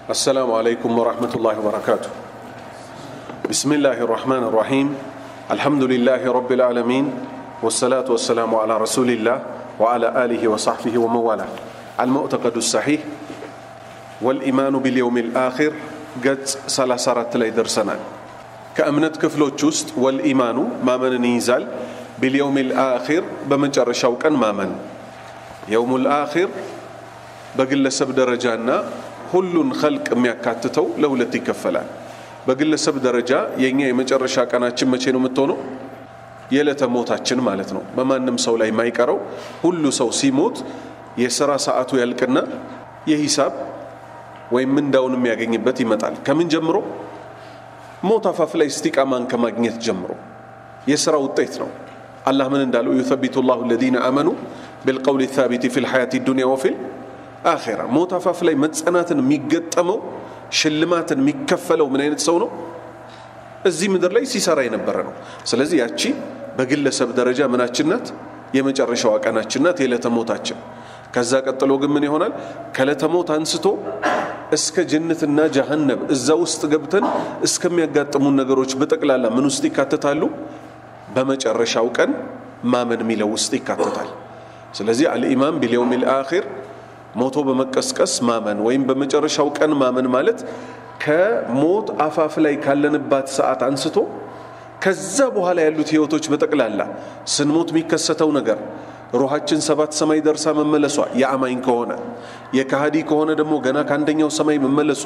السلام عليكم ورحمة الله وبركاته بسم الله الرحمن الرحيم الحمد لله رب العالمين والصلاة والسلام على رسول الله وعلى آله وصحبه ومن والاه المعتقد الصحيح والإيمان باليوم الآخر قد سلاسرت لي درسنا كأمنت كفلوت جست والإيمان ما من نيزال باليوم الآخر بمجر شوكا ما من يوم الآخر በግለሰብ ደረጃና ሁሉን ኸልቅ የሚያካትተው ለሁለት ይከፈላል። በግለሰብ ደረጃ የእኛ የመጨረሻ ቀናችን መቼ ነው የምትሆነው? የዕለተ ሞታችን ማለት ነው። በማንም ሰው ላይ የማይቀረው ሁሉ ሰው ሲሞት የስራ ሰዓቱ ያልቅና የሂሳብ ወይም ምንዳውን የሚያገኝበት ይመጣል። ከምን ጀምሮ? ሞት አፋፍ ላይ እስቲቃማን ከማግኘት ጀምሮ የስራ ውጤት ነው። አላህ ምን እንዳለው ዩሰቢቱ ላሁ አለዚነ አመኑ ቢልቀውል ሳቢቲ ፊ ልሐያት ዱንያ ወፊል አኼራ ሞት አፋፍ ላይ መጸናትን የሚገጠመው ሽልማትን የሚከፈለው ምን አይነት ሰው ነው? እዚህ ምድር ላይ ሲሰራ የነበረ ነው። ስለዚህ ያቺ በግለሰብ ደረጃ ምናችን ናት? የመጨረሻዋ ቀናችን ናት፣ የዕለተ ሞታችን። ከዛ ቀጥሎ ግን ምን ይሆናል? ከዕለተ ሞት አንስቶ እስከ ጀነትና ጀሃነም እዛ ውስጥ ገብተን እስከሚያጋጥሙን ነገሮች በጠቅላላ ምን ውስጥ ይካተታሉ? በመጨረሻው ቀን ማመን የሚለው ውስጥ ይካተታል። ስለዚህ አልኢማን ቢልየውም ልአኺር ሞቶ በመቀስቀስ ማመን ወይም በመጨረሻው ቀን ማመን ማለት ከሞት አፋፍ ላይ ካለንባት ሰዓት አንስቶ ከዛ በኋላ ያሉት ህይወቶች በጠቅላላ ስንሞት የሚከሰተው ነገር ሩሃችን ሰባት ሰማይ ደርሳ መመለሷ የአማኝ ከሆነ የካሃዲ ከሆነ ደግሞ ገና ከአንደኛው ሰማይ መመለሱ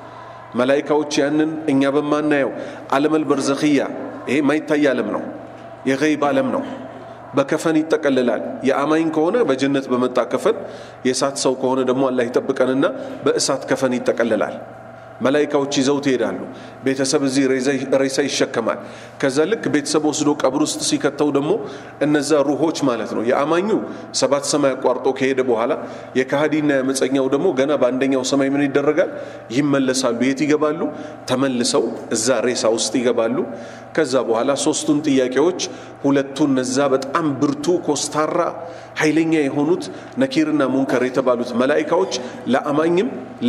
መላይካዎች ያንን እኛ በማናየው ዓለመል በርዘኽያ ይሄ ማይታይ ዓለም ነው የገይብ ዓለም ነው በከፈን ይጠቀልላል። የአማኝ ከሆነ በጀነት በመጣ ከፈን፣ የእሳት ሰው ከሆነ ደግሞ አላህ ይጠብቀንና በእሳት ከፈን ይጠቀልላል። መላይካዎች ይዘው ትሄዳሉ። ቤተሰብ እዚህ ሬሳ ይሸከማል። ከዛ ልክ ቤተሰብ ወስዶ ቀብር ውስጥ ሲከተው ደግሞ እነዛ ሩሆች ማለት ነው የአማኙ ሰባት ሰማይ አቋርጦ ከሄደ በኋላ የካሃዲና የመፀኛው ደግሞ ገና በአንደኛው ሰማይ ምን ይደረጋል? ይመለሳሉ። የት ይገባሉ? ተመልሰው እዛ ሬሳ ውስጥ ይገባሉ። ከዛ በኋላ ሶስቱን ጥያቄዎች ሁለቱ እነዛ በጣም ብርቱ ኮስታራ ኃይለኛ የሆኑት ነኪርና ሙንከር የተባሉት መላይካዎች ለአማኝም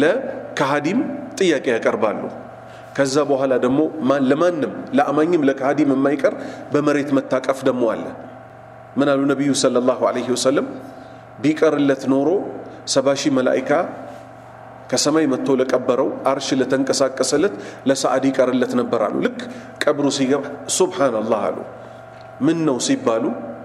ለካሃዲም ጥያቄ ያቀርባሉ። ከዛ በኋላ ደግሞ ለማንም ለአማኝም ለካሃዲም የማይቀር በመሬት መታቀፍ ደግሞ አለ። ምን አሉ ነቢዩ ሰለላሁ ዐለይሂ ወሰለም? ቢቀርለት ኖሮ ሰባ ሺህ መላይካ ከሰማይ መጥቶ ለቀበረው አርሽ ለተንቀሳቀሰለት ለሰዓድ ይቀርለት ነበር አሉ። ልክ ቀብሩ ሲገባ ሱብሓነላህ አሉ። ምን ነው ሲባሉ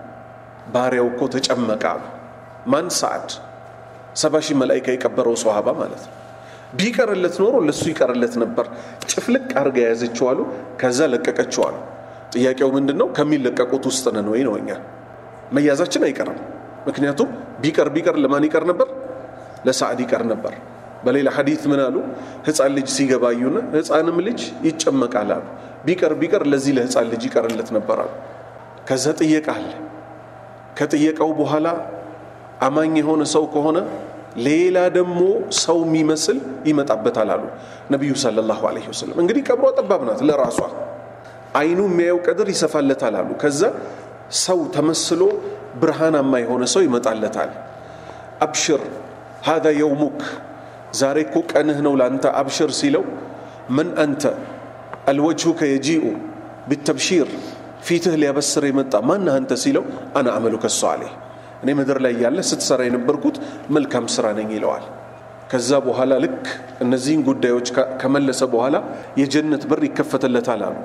ባሪያው እኮ ተጨመቀ አሉ። ማን? ሰዓድ ሰባ ሺህ መላይካ የቀበረው ሰሃባ ማለት ነው። ቢቀርለት ኖሮ ለሱ ይቀርለት ነበር። ጭፍልቅ አርጋ የያዘችው አሉ። ከዛ ለቀቀችው አሉ። ጥያቄው ምንድን ነው? ከሚለቀቁት ውስጥ ነን ወይ ነው። እኛ መያዛችን አይቀርም። ምክንያቱም ቢቀር ቢቀር ለማን ይቀር ነበር? ለሰዓድ ይቀር ነበር። በሌላ ሐዲት ምን አሉ? ህፃን ልጅ ሲገባ አዩና ህፃንም ልጅ ይጨመቃል አሉ። ቢቀር ቢቀር ለዚህ ለህፃን ልጅ ይቀርለት ነበር አሉ። ከዛ ጥየቃ አለ። ከጥየቃው በኋላ አማኝ የሆነ ሰው ከሆነ ሌላ ደግሞ ሰው የሚመስል ይመጣበታል አሉ ነቢዩ ሰለላሁ ዐለይሂ ወሰለም። እንግዲህ ቀብሯ ጠባብ ናት ለራሷ አይኑ የሚያየው ቀድር ይሰፋለታል አሉ። ከዛ ሰው ተመስሎ ብርሃናማ የሆነ ሰው ይመጣለታል። አብሽር ሃዛ የውሙክ ዛሬ እኮ ቀንህ ነው ለአንተ አብሽር ሲለው ምን አንተ አልወጅሁከ የጂኡ ቢተብሺር ፊትህ ሊያበስር የመጣ ማነህ አንተ ሲለው አና አመሉከ ሷሊህ እኔ ምድር ላይ ያለ ስትሰራ የነበርኩት መልካም ስራ ነኝ ይለዋል። ከዛ በኋላ ልክ እነዚህን ጉዳዮች ከመለሰ በኋላ የጀነት በር ይከፈትለታል አሉ።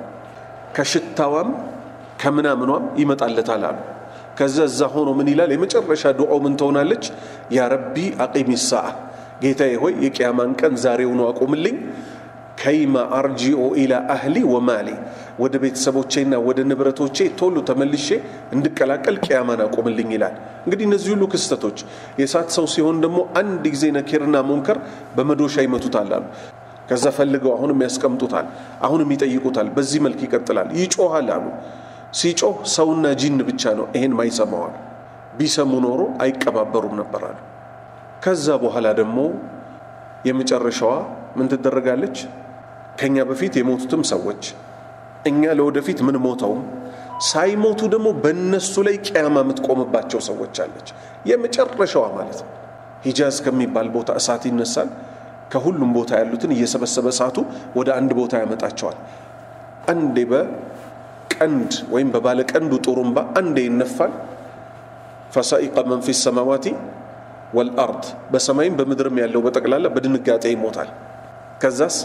ከሽታዋም ከምናምኗም ይመጣለታል አሉ። ከዛ እዛ ሆኖ ምን ይላል? የመጨረሻ ዱዓው ምን ትሆናለች? ያ ረቢ አቂሚ ሰዓ፣ ጌታዬ ሆይ የቅያማን ቀን ዛሬውኑ አቁምልኝ ከይማ አርጂኦ ኢላ አህሊ ወማሊ ወደ ቤተሰቦቼና ወደ ንብረቶቼ ቶሎ ተመልሼ እንድቀላቀል ቅያማን አቁምልኝ ይላል። እንግዲህ እነዚህ ሁሉ ክስተቶች የእሳት ሰው ሲሆን ደግሞ አንድ ጊዜ ነኪርና ሙንከር በመዶሻ ይመቱታል አሉ። ከዛ ፈልገው አሁንም ያስቀምጡታል፣ አሁንም ይጠይቁታል። በዚህ መልክ ይቀጥላል። ይጮሃል አሉ። ሲጮህ ሰውና ጂን ብቻ ነው ይሄን ማይሰማዋል። ቢሰሙ ኖሮ አይቀባበሩም ነበር አሉ። ከዛ በኋላ ደግሞ የመጨረሻዋ ምን ትደረጋለች? ከኛ በፊት የሞቱትም ሰዎች እኛ ለወደፊት ምን ሞተውም ሳይሞቱ ደግሞ በእነሱ ላይ ቅያማ የምትቆምባቸው ሰዎች አለች። የመጨረሻዋ ማለት ነው። ሂጃዝ ከሚባል ቦታ እሳት ይነሳል። ከሁሉም ቦታ ያሉትን እየሰበሰበ እሳቱ ወደ አንድ ቦታ ያመጣቸዋል። አንዴ በቀንድ ወይም በባለ ቀንዱ ጡሩምባ አንዴ ይነፋል። ፈሳኢቀ መን ፊ ሰማዋቲ ወልአርድ በሰማይም በምድርም ያለው በጠቅላላ በድንጋጤ ይሞታል። ከዛስ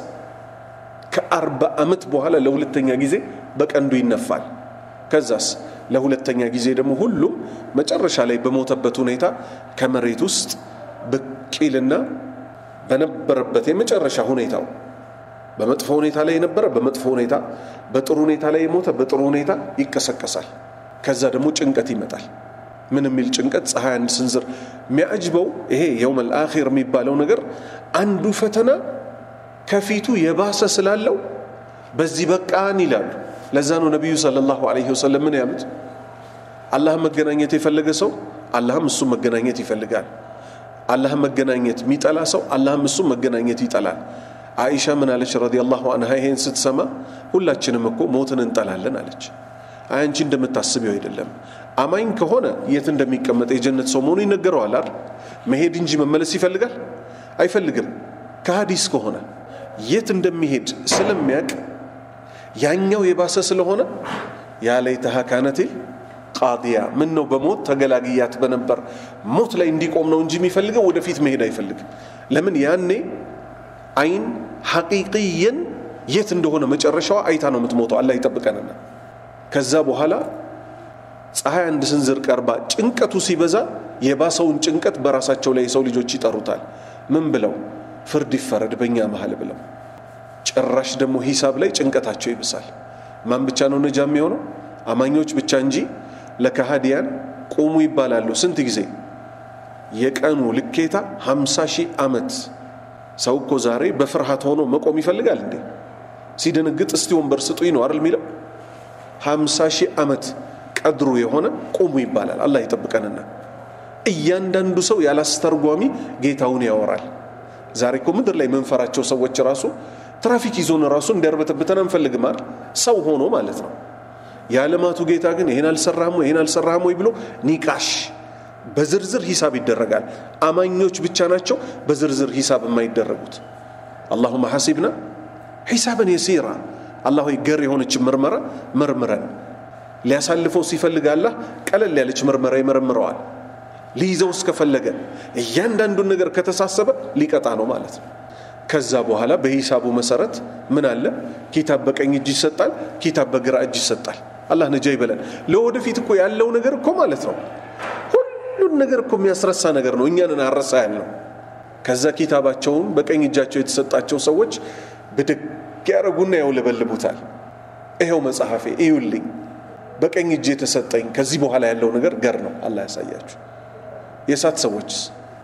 ከአርባ ዓመት በኋላ ለሁለተኛ ጊዜ በቀንዱ ይነፋል። ከዛስ ለሁለተኛ ጊዜ ደግሞ ሁሉም መጨረሻ ላይ በሞተበት ሁኔታ ከመሬት ውስጥ ብቅ ይልና በነበረበት የመጨረሻ ሁኔታው በመጥፎ ሁኔታ ላይ የነበረ በመጥፎ ሁኔታ፣ በጥሩ ሁኔታ ላይ የሞተ በጥሩ ሁኔታ ይቀሰቀሳል። ከዛ ደግሞ ጭንቀት ይመጣል። ምን የሚል ጭንቀት? ፀሐይ አንድ ስንዝር የሚያጅበው ይሄ የውመል አኺር የሚባለው ነገር አንዱ ፈተና ከፊቱ የባሰ ስላለው በዚህ በቃን ይላሉ። ለዛ ነው ነቢዩ ሰለላሁ ዐለይሂ ወሰለም ምን ያሉት? አላህን መገናኘት የፈለገ ሰው አላህም እሱም መገናኘት ይፈልጋል። አላህን መገናኘት የሚጠላ ሰው አላህም እሱም መገናኘት ይጠላል። አይሻ ምን አለች ረዲየላሁ አንሃ ይሄን ስትሰማ ሁላችንም እኮ ሞትን እንጠላለን አለች። አይ አንቺ እንደምታስቢው አይደለም። አማኝ ከሆነ የት እንደሚቀመጥ የጀነት ሰው መሆኑ ይነገረዋል አይደል? መሄድ እንጂ መመለስ ይፈልጋል አይፈልግም። ከሀዲስ ከሆነ የት እንደሚሄድ ስለሚያውቅ ያኛው የባሰ ስለሆነ ያ ለይተሃ ካነቲል ቃዲያ ምን ነው በሞት ተገላግያት በነበር ሞት ላይ እንዲቆም ነው እንጂ የሚፈልገው ወደፊት መሄድ አይፈልግም። ለምን ያኔ አይን ሐቂቅየን የት እንደሆነ መጨረሻዋ አይታ ነው የምትሞተው። አላህ ይጠብቀንና ከዛ በኋላ ፀሐይ አንድ ስንዝር ቀርባ ጭንቀቱ ሲበዛ የባሰውን ጭንቀት በራሳቸው ላይ የሰው ልጆች ይጠሩታል። ምን ብለው ፍርድ ይፈረድ በእኛ መሀል ብለው ጭራሽ ደግሞ ሂሳብ ላይ ጭንቀታቸው ይብሳል። ማን ብቻ ነው ነጃ የሚሆነው? አማኞች ብቻ እንጂ ለከሃዲያን ቁሙ ይባላሉ። ስንት ጊዜ? የቀኑ ልኬታ ሀምሳ ሺህ ዓመት። ሰው እኮ ዛሬ በፍርሃት ሆኖ መቆም ይፈልጋል እንዴ? ሲደነግጥ እስቲ ወንበር ስጡኝ ነው አይደል የሚለው? ሀምሳ ሺህ ዓመት ቀድሩ የሆነ ቁሙ ይባላል። አላህ ይጠብቀንና እያንዳንዱ ሰው ያላስተርጓሚ ጌታውን ያወራል። ዛሬ እኮ ምድር ላይ መንፈራቸው ሰዎች ራሱ ትራፊክ ይዞን ራሱ እንዲያርበተብተን አንፈልግም አይደል? ሰው ሆኖ ማለት ነው። የዓለማቱ ጌታ ግን ይሄን አልሰራህም ወይ ይሄን አልሰራህም ወይ ብሎ ኒቃሽ በዝርዝር ሂሳብ ይደረጋል። አማኞች ብቻ ናቸው በዝርዝር ሂሳብ የማይደረጉት። አላሁመ ሐሲብና ሒሳብን የሲራ አላህ ሆይ ገር የሆነች ምርመራ መርምረን። ሊያሳልፈው ሲፈልግ አላህ ቀለል ያለች ምርመራ ይመረምረዋል። ሊይዘው እስከፈለገ እያንዳንዱን ነገር ከተሳሰበ ሊቀጣ ነው ማለት ነው። ከዛ በኋላ በሂሳቡ መሰረት ምን አለ? ኪታብ በቀኝ እጅ ይሰጣል፣ ኪታብ በግራ እጅ ይሰጣል። አላህ ነጃ ይበለን። ለወደፊት እኮ ያለው ነገር እኮ ማለት ነው ሁሉን ነገር እኮ የሚያስረሳ ነገር ነው። እኛንን አረሳ ያለው ከዛ ኪታባቸውን በቀኝ እጃቸው የተሰጣቸው ሰዎች ብድግ ያደረጉና ያውለበልቡታል። ይኸው መጽሐፌ እዩልኝ፣ በቀኝ እጅ የተሰጠኝ ከዚህ በኋላ ያለው ነገር ገር ነው። አላህ ያሳያችሁ። የእሳት ሰዎችስ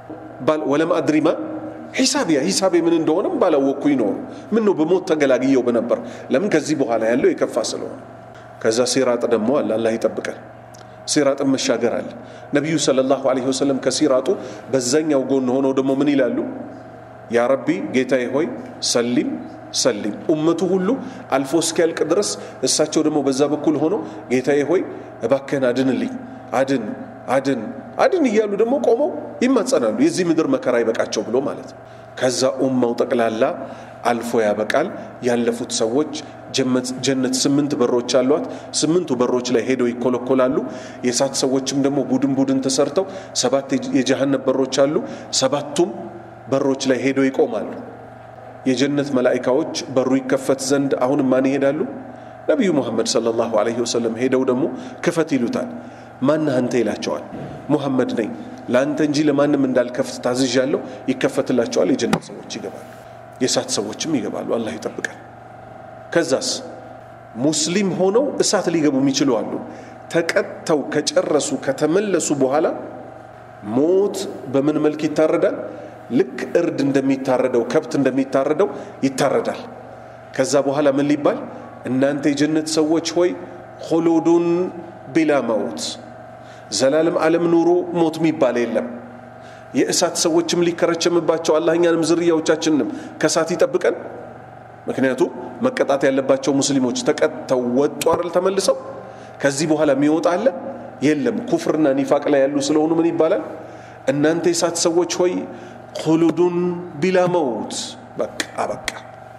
ወለም አድሪማ ሂሳቢያ ሂሳቤ ምን እንደሆነም ባላወቅኩኝ ኖሩ ምን ነው በሞት ተገላግየው በነበር። ለምን ከዚህ በኋላ ያለው የከፋ ስለሆነ። ከዛ ሲራጥ ደግሞ አለ። አላህ ይጠብቀን። ሲራጥን መሻገር አለ። ነቢዩ ሰለላሁ ዐለይሂ ወሰለም ከሲራጡ በዛኛው ጎን ሆነው ደግሞ ምን ይላሉ? ያ ረቢ ጌታዬ ሆይ ሰሊም ሰሊም ኡመቱ ሁሉ አልፎ እስኪያልቅ ድረስ እሳቸው ደግሞ በዛ በኩል ሆኖ ጌታዬ ሆይ እባክህን አድንልኝ፣ አድን አድን አድን እያሉ ደግሞ ቆመው ይማጸናሉ። የዚህ ምድር መከራ ይበቃቸው ብሎ ማለት ነው። ከዛ ኡማው ጠቅላላ አልፎ ያበቃል። ያለፉት ሰዎች ጀነት ስምንት በሮች አሏት። ስምንቱ በሮች ላይ ሄደው ይኮለኮላሉ። የእሳት ሰዎችም ደግሞ ቡድን ቡድን ተሰርተው ሰባት የጀሃነም በሮች አሉ። ሰባቱም በሮች ላይ ሄደው ይቆማሉ። የጀነት መላኢካዎች በሩ ይከፈት ዘንድ አሁንም ማን ይሄዳሉ? ነቢዩ ሙሐመድ ሰለላሁ ዐለይሂ ወሰለም ሄደው ደግሞ ክፈት ይሉታል። ማነህ አንተ ይላቸዋል። ሙሐመድ ነኝ ለአንተ እንጂ ለማንም እንዳልከፍት ታዝዣለሁ። ይከፈትላቸዋል። የጀነት ሰዎች ይገባሉ፣ የእሳት ሰዎችም ይገባሉ። አላህ ይጠብቃል። ከዛስ ሙስሊም ሆነው እሳት ሊገቡ የሚችሉ አሉ። ተቀጥተው ከጨረሱ ከተመለሱ በኋላ ሞት በምን መልክ ይታረዳል? ልክ እርድ እንደሚታረደው ከብት እንደሚታረደው ይታረዳል። ከዛ በኋላ ምን ሊባል እናንተ የጀነት ሰዎች ሆይ ሆሎዱን ቢላ መውት ዘላለም ዓለም ኑሮ ሞት የሚባል የለም። የእሳት ሰዎችም ሊከረቸምባቸው አላህ እኛንም ዝርያዎቻችንንም ከእሳት ይጠብቀን። ምክንያቱም መቀጣት ያለባቸው ሙስሊሞች ተቀጥተው ወጡ አይደል? ተመልሰው ከዚህ በኋላ የሚወጣ አለ የለም። ኩፍርና ኒፋቅ ላይ ያሉ ስለሆኑ ምን ይባላል? እናንተ የእሳት ሰዎች ሆይ ሁሉዱን ቢላ መውት በቃ አበቃ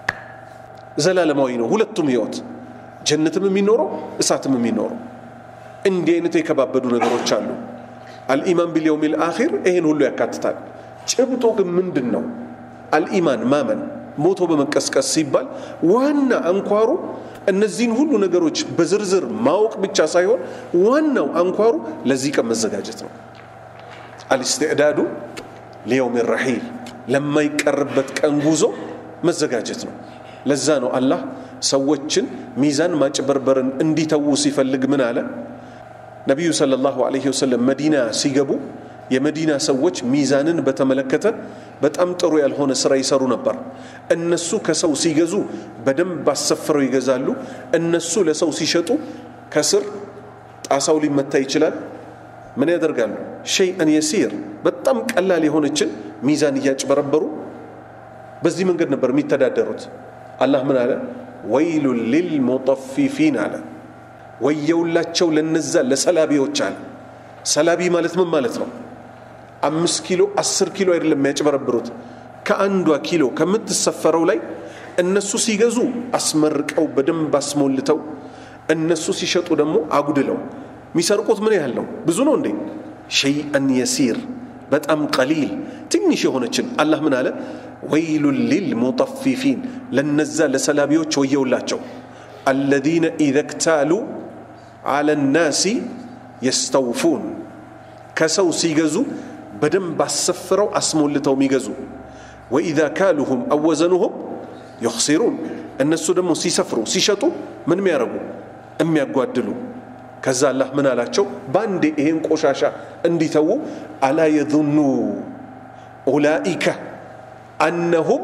ዘላለማዊ ነው ሁለቱም ህይወት ጀነትም የሚኖረው እሳትም የሚኖረው እንዲህ አይነት የከባበዱ ነገሮች አሉ አልኢማን ቢልየውም ልአኪር ይህን ሁሉ ያካትታል ጭብጦ ግን ምንድን ነው አልኢማን ማመን ሞቶ በመቀስቀስ ሲባል ዋና አንኳሩ እነዚህን ሁሉ ነገሮች በዝርዝር ማወቅ ብቻ ሳይሆን ዋናው አንኳሩ ለዚህ ቀን መዘጋጀት ነው አልስትዕዳዱ ሊየውም ረሒል ለማይቀርበት ቀን ጉዞ መዘጋጀት ነው ለዛ ነው አላህ ሰዎችን ሚዛን ማጭበርበርን እንዲተዉ ሲፈልግ ምን አለ ነቢዩ ሰለላሁ ዐለይሂ ወሰለም መዲና ሲገቡ የመዲና ሰዎች ሚዛንን በተመለከተ በጣም ጥሩ ያልሆነ ስራ ይሰሩ ነበር እነሱ ከሰው ሲገዙ በደንብ አሰፍረው ይገዛሉ እነሱ ለሰው ሲሸጡ ከስር ጣሳው ሊመታ ይችላል ምን ያደርጋሉ ሸይአን የሲር በጣም ቀላል የሆነችን ሚዛን እያጭበረበሩ በዚህ መንገድ ነበር የሚተዳደሩት አላህ ምን አለ ወይሉን ሊልሙጠፊፊን አለ ወየውላቸው ለነዛ ለሰላቢዎች አለ ሰላቢ ማለት ምን ማለት ነው አምስት ኪሎ አስር ኪሎ አይደለም የሚያጭበረብሩት ከአንዷ ኪሎ ከምትሰፈረው ላይ እነሱ ሲገዙ አስመርቀው በደንብ አስሞልተው እነሱ ሲሸጡ ደግሞ አጉድለው የሚሰርቁት ምን ያህል ነው ብዙ ነው እንዴ ሸይአን የሲር በጣም ቀሊል ትንሽ የሆነችን አላህ ምን አለ ወይሉን ሊልሙጠፊፊን ለነዛ ለሰላቢዎች ወየውላቸው አለዚነ ኢዘ ክታሉ አለ ናሲ የስተውፉን ከሰው ሲገዙ በደንብ አሰፍረው አስሞልተው የሚገዙ ወኢዛ ካሉሁም አወዘኑሁም ዩኽሲሩን እነሱ ደግሞ ሲሰፍሩ ሲሸጡ ምን የሚያደርጉ የሚያጓድሉ ከዛ አላህ ምን አላቸው በአንዴ ይሄን ቆሻሻ እንዲተዉ አላ የظኑ ኡላኢከ አነሁም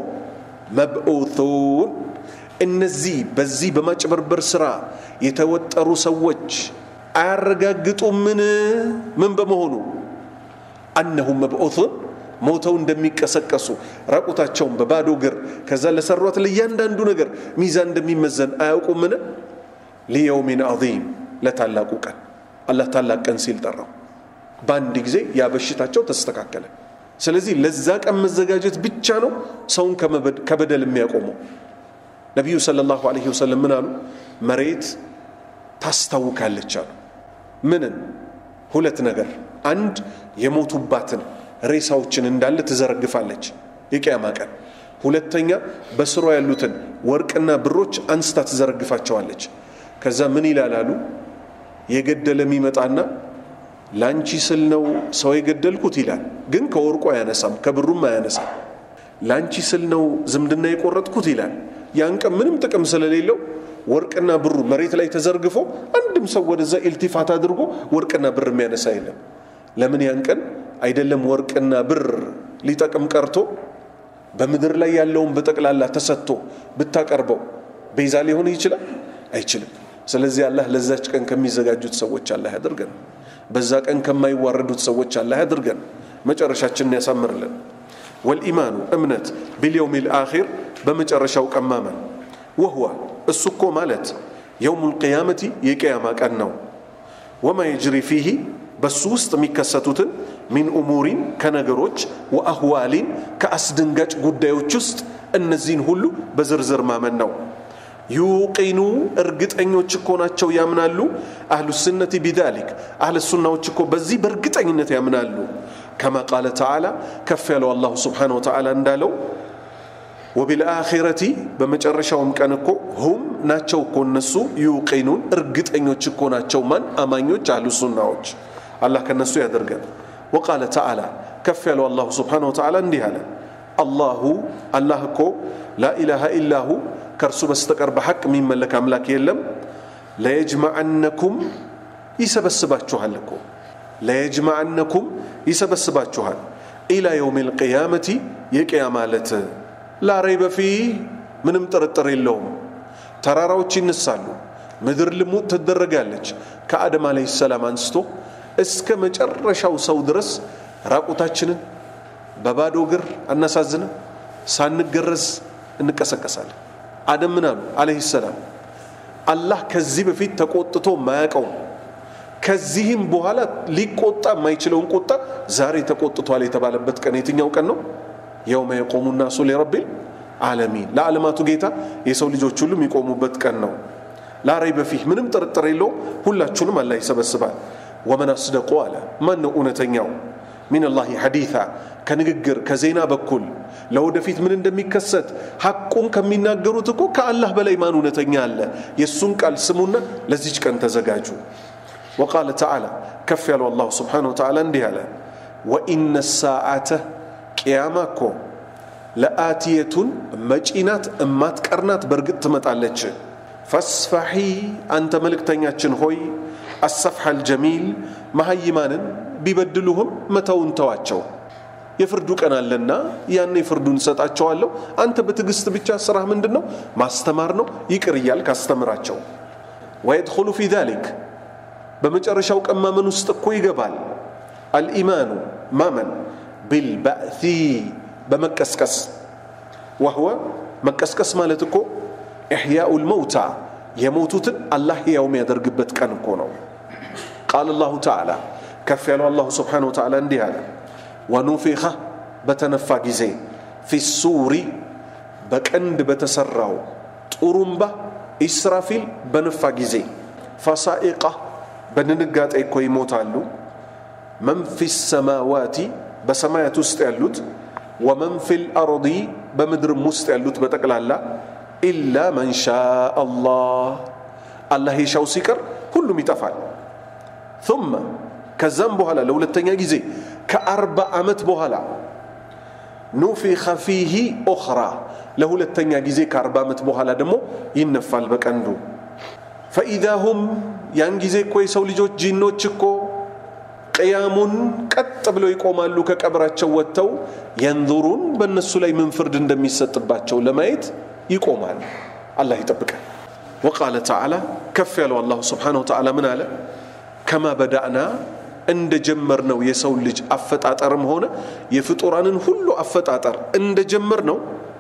መብዑቱን እነዚህ በዚህ በማጭበርበር ስራ የተወጠሩ ሰዎች አያረጋግጡምን ምን በመሆኑ አነሁም መብዑቱን ሞተው እንደሚቀሰቀሱ ራቁታቸውን በባዶ እግር ከዛ ለሰሯት ለእያንዳንዱ ነገር ሚዛን እንደሚመዘን አያውቁምን ሊየውሚን ዐዚም ለታላቁ ቀን አላህ ታላቅ ቀን ሲል ጠራው በአንድ ጊዜ ያ በሽታቸው ተስተካከለ ስለዚህ ለዛ ቀን መዘጋጀት ብቻ ነው ሰውን ከበደል የሚያቆመው ነቢዩ ሰለላሁ ዐለይሂ ወሰለም ምን አሉ መሬት ታስታውካለች አሉ ምንን ሁለት ነገር አንድ የሞቱባትን ሬሳዎችን እንዳለ ትዘረግፋለች የቅያማ ቀን ሁለተኛ በስሯ ያሉትን ወርቅና ብሮች አንስታ ትዘረግፋቸዋለች ከዛ ምን ይላላሉ የገደለ የሚመጣና ላንቺ ስል ነው ሰው የገደልኩት ይላል ግን ከወርቁ አያነሳም ከብሩም አያነሳም ላንቺ ስል ነው ዝምድና የቆረጥኩት ይላል ያን ቀን ምንም ጥቅም ስለሌለው ወርቅና ብሩ መሬት ላይ ተዘርግፎ አንድም ሰው ወደዛ ኢልቲፋት አድርጎ ወርቅና ብር የሚያነሳ የለም ለምን ያን ቀን አይደለም ወርቅና ብር ሊጠቅም ቀርቶ በምድር ላይ ያለውን በጠቅላላ ተሰጥቶ ብታቀርበው ቤዛ ሊሆን ይችላል አይችልም ስለዚህ አላህ ለዛች ቀን ከሚዘጋጁት ሰዎች አላህ ያድርገን በዛ ቀን ከማይዋረዱት ሰዎች አላህ ያድርገን መጨረሻችንን ያሳምርልን ወልኢማኑ እምነት ቢልየውም ልአኪር በመጨረሻው ቀን ማመን ወህዋ እሱ እኮ ማለት የውም ልቅያመቲ የቅያማ ቀን ነው ወማ የጅሪ ፊህ በሱ ውስጥ የሚከሰቱትን ሚን እሙሪን ከነገሮች ወአህዋሊን ከአስደንጋጭ ጉዳዮች ውስጥ እነዚህን ሁሉ በዝርዝር ማመን ነው ዩቂኑ እርግጠኞች እኮ ናቸው ያምናሉ አህሉ ስነቲ ቢዛሊክ አህለ ሱናዎች እኮ በዚህ በእርግጠኝነት ያምናሉ ከማ ቃለ ተዓላ ከፍ ያለው አላሁ ስብሓን ወተዓላ እንዳለው ወቢልአኺረቲ በመጨረሻውም ቀን እኮ ሁም ናቸው እኮ እነሱ ዩቂኑን እርግጠኞች እኮ ናቸው ማን አማኞች አህሉ ሱናዎች አላህ ከነሱ ያደርገን ወቃለ ተዓላ ከፍ ያለው አላሁ ስብሓን ወተዓላ እንዲህ አለ አላሁ አላህ እኮ ላኢላሃ ኢላሁ ከእርሱ በስተቀር በሐቅ የሚመለክ አምላክ የለም ለየጅማዐነኩም ይሰበስባችኋል እኮ ለየጅማዐነኩም ይሰበስባችኋል ኢላ የውም ልቅያመቲ የቅያማ ዕለት ላረይ በፊ ምንም ጥርጥር የለውም ተራራዎች ይነሳሉ ምድር ልሙጥ ትደረጋለች ከአደም አለህ ሰላም አንስቶ እስከ መጨረሻው ሰው ድረስ ራቁታችንን በባዶ እግር አናሳዝንም ሳንገረዝ እንቀሰቀሳለን አደም ምን አሉ አለህ ሰላም አላህ ከዚህ በፊት ተቆጥቶ ማያቀው ከዚህም በኋላ ሊቆጣ የማይችለውን ቁጣ ዛሬ ተቆጥቷል የተባለበት ቀን የትኛው ቀን ነው የውመ የቆሙ ናሱ ሊረቢል ዓለሚን ለዓለማቱ ጌታ የሰው ልጆች ሁሉ የሚቆሙበት ቀን ነው ላረይ በፊህ ምንም ጥርጥር የለው ሁላችሁንም አላህ ይሰበስባል ወመን አስደቁ አለ ማን ነው እውነተኛው ሚን ላህ ሐዲታ ከንግግር ከዜና በኩል ለወደፊት ምን እንደሚከሰት ሐቁን ከሚናገሩት እኮ ከአላህ በላይ ማን እውነተኛ አለ የእሱን ቃል ስሙና ለዚች ቀን ተዘጋጁ ወቃለ ተዓላ ከፍ ያለው አላሁ ስብሓን ወተዓላ እንዲህ አለ ወኢነ ሳዓተ ቅያማ እኮ ለአትየቱን መጪናት እማትቀርናት በእርግጥ ትመጣለች ፈስፋሒ አንተ መልእክተኛችን ሆይ አሰፍሐ አልጀሚል መሀይማንን ቢበድሉህም መተውን ተዋቸው የፍርዱ ቀን አለና ያኔ ፍርዱን እሰጣቸዋለሁ አንተ በትዕግስት ብቻ ስራህ ምንድን ነው ማስተማር ነው ይቅር እያልክ አስተምራቸው ወየድኹሉ ፊ ዛሊክ በመጨረሻው ቀን ማመን ውስጥ እኮ ይገባል አልኢማኑ ማመን ቢልባእቲ በመቀስቀስ ወህወ መቀስቀስ ማለት እኮ ኢሕያኡ ልመውታ የሞቱትን አላህ ሕያው የሚያደርግበት ቀን እኮ ነው ቃል አላሁ ተዓላ ከፍ ያለው አላሁ ስብሓን ወተዓላ እንዲህ አለ ወኑፊኸ በተነፋ ጊዜ ፊ ሱሪ በቀንድ በተሰራው ጡሩምባ ኢስራፊል በነፋ ጊዜ ፈሳኢቃ በድንጋጤ እኮ ይሞታሉ መን ፊ ሰማዋቲ በሰማያት ውስጥ ያሉት ወመን ፊ ልአርዲ በምድርም ውስጥ ያሉት በጠቅላላ ኢላ መን ሻ አላህ አላህ የሻው ሲቀር ሁሉም ይጠፋል ثم ከዛም በኋላ ለሁለተኛ ጊዜ ከአርባ ዓመት በኋላ ኑፊኸ ፊሂ ኡኽራ ለሁለተኛ ጊዜ ከአርባ ዓመት በኋላ ደግሞ ይነፋል በቀንዱ ፈኢዛ ሁም ያን ጊዜ እኮ የሰው ልጆች ጂኖች እኮ ቅያሙን ቀጥ ብለው ይቆማሉ ከቀብራቸው ወጥተው የንዙሩን በእነሱ ላይ ምን ፍርድ እንደሚሰጥባቸው ለማየት ይቆማል አላህ ይጠብቃል ወቃለ ተዓላ ከፍ ያለው አላሁ ስብሓን ወተዓላ ምን አለ ከማ በዳእና እንደ ጀመር ነው የሰው ልጅ አፈጣጠርም ሆነ የፍጡራንን ሁሉ አፈጣጠር እንደ ጀመር ነው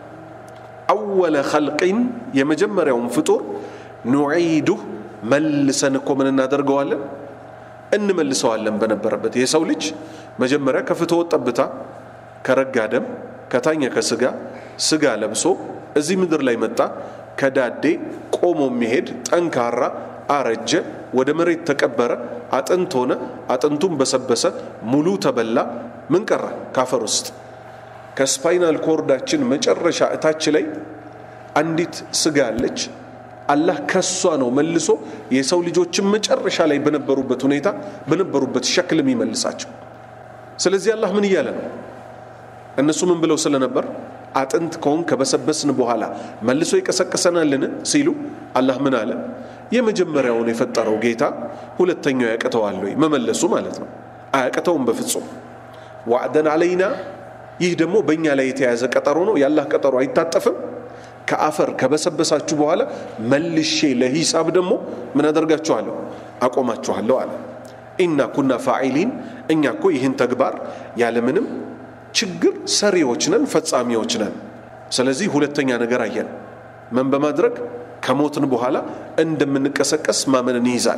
አወለ ኸልቂን የመጀመሪያውን ፍጡር ኑዒዱህ መልሰን እኮ ምን እናደርገዋለን እንመልሰዋለን በነበረበት የሰው ልጅ መጀመሪያ ከፍትወት ጠብታ ከረጋ ደም ከታኘ ከስጋ ስጋ ለብሶ እዚህ ምድር ላይ መጣ ከዳዴ ቆሞ የሚሄድ ጠንካራ አረጀ ወደ መሬት ተቀበረ አጥንት ሆነ አጥንቱም በሰበሰ ሙሉ ተበላ ምን ቀረ ካፈር ውስጥ ከስፓይናል ኮርዳችን መጨረሻ እታች ላይ አንዲት ስጋ አለች አላህ ከሷ ነው መልሶ የሰው ልጆችን መጨረሻ ላይ በነበሩበት ሁኔታ በነበሩበት ሸክል የሚመልሳቸው ስለዚህ አላህ ምን እያለ ነው እነሱ ምን ብለው ስለነበር አጥንት ከሆን ከበሰበስን በኋላ መልሶ ይቀሰቅሰናልን ሲሉ አላህ ምን አለ የመጀመሪያውን የፈጠረው ጌታ ሁለተኛው ያቅተዋል ወይ መመለሱ ማለት ነው አያቅተውም በፍጹም ዋዕደን አለይና ይህ ደግሞ በእኛ ላይ የተያዘ ቀጠሮ ነው የአላህ ቀጠሮ አይታጠፍም ከአፈር ከበሰበሳችሁ በኋላ መልሼ ለሂሳብ ደግሞ ምን አደርጋችኋለሁ አቆማችኋለሁ አለ ኢና ኩና ፋዒሊን እኛ እኮ ይህን ተግባር ያለምንም ችግር ሰሪዎች ነን ፈጻሚዎች ነን ስለዚህ ሁለተኛ ነገር አየን ምን በማድረግ ከሞትን በኋላ እንደምንቀሰቀስ ማመንን ይይዛል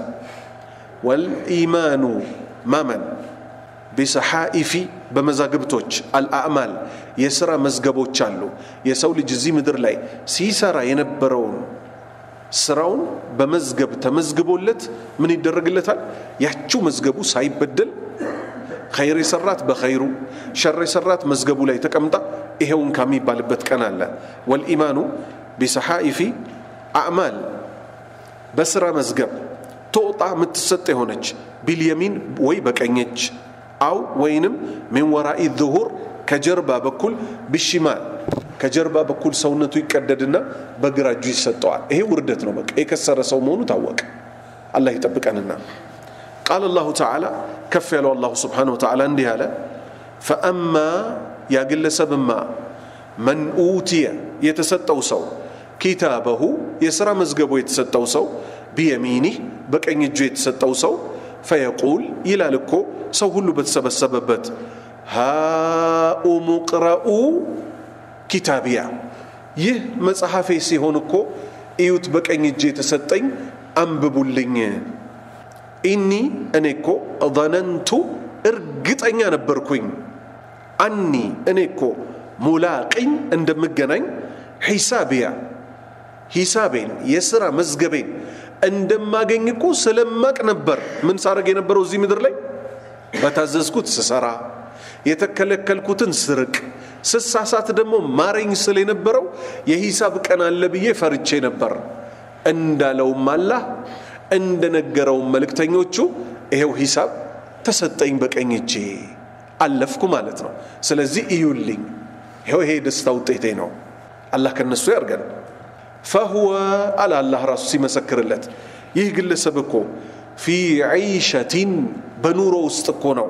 ወልኢማኑ ማመን ቢሰሓኢፊ በመዛግብቶች አልአዕማል የሥራ መዝገቦች አሉ የሰው ልጅ እዚህ ምድር ላይ ሲሰራ የነበረውን ስራውን በመዝገብ ተመዝግቦለት ምን ይደረግለታል ያችው መዝገቡ ሳይበደል ኸይር የሰራት በኸይሩ ሸር የሰራት መዝገቡ ላይ ተቀምጣ ይሄውን ከሚባልበት ቀን አለ ወልኢማኑ ቢሰሓኢፊ አዕማል በስራ መዝገብ ትወጣ የምትሰጥ የሆነች ቢልየሚን ወይ በቀኝ እጅ አው ወይንም ሚን ወራኢ ዙሁር ከጀርባ በኩል ብሽማል ከጀርባ በኩል ሰውነቱ ይቀደድና በግራ እጁ ይሰጠዋል ይሄ ውርደት ነው በቃ የከሰረ ሰው መሆኑ ታወቀ አላህ ይጠብቀንና ቃል አላሁ ተዓላ ከፍ ያለው አላሁ ስብሓን ወተዓላ እንዲህ አለ ፈአማ ያ ግለሰብማ መን ኡትየ የተሰጠው ሰው ኪታበሁ የሥራ መዝገቡ የተሰጠው ሰው ቢየሚኒህ በቀኝ እጁ የተሰጠው ሰው ፈየቁል ይላል እኮ ሰው ሁሉ በተሰበሰበበት ሃኡሙ ቅረኡ ኪታቢያ ይህ መጽሐፌ ሲሆን እኮ እዩት በቀኝ እጅ የተሰጠኝ አንብቡልኝ ኢኒ እኔ እኮ ظነንቱ እርግጠኛ ነበርኩኝ አኒ እኔ እኮ ሙላቅኝ እንደምገናኝ ሒሳቢያ ሂሳቤን የሥራ መዝገቤን እንደማገኝ እኮ ስለማቅ ነበር ምን ሳረግ የነበረው እዚህ ምድር ላይ በታዘዝኩት ስሰራ የተከለከልኩትን ስርቅ ስሳሳት ደግሞ ማረኝ ስል የነበረው የሂሳብ ቀን አለ ብዬ ፈርቼ ነበር እንዳለውም አላህ እንደነገረውም መልእክተኞቹ ይሄው ሂሳብ ተሰጠኝ በቀኝ እጄ አለፍኩ ማለት ነው ስለዚህ እዩልኝ ይኸው ይሄ የደስታ ውጤቴ ነው አላህ ከነሱ ያርገን ፈሁወ አለ አላህ ራሱ ሲመሰክርለት ይህ ግለሰብ እኮ ፊ ዒሸቲን በኑሮ ውስጥ እኮ ነው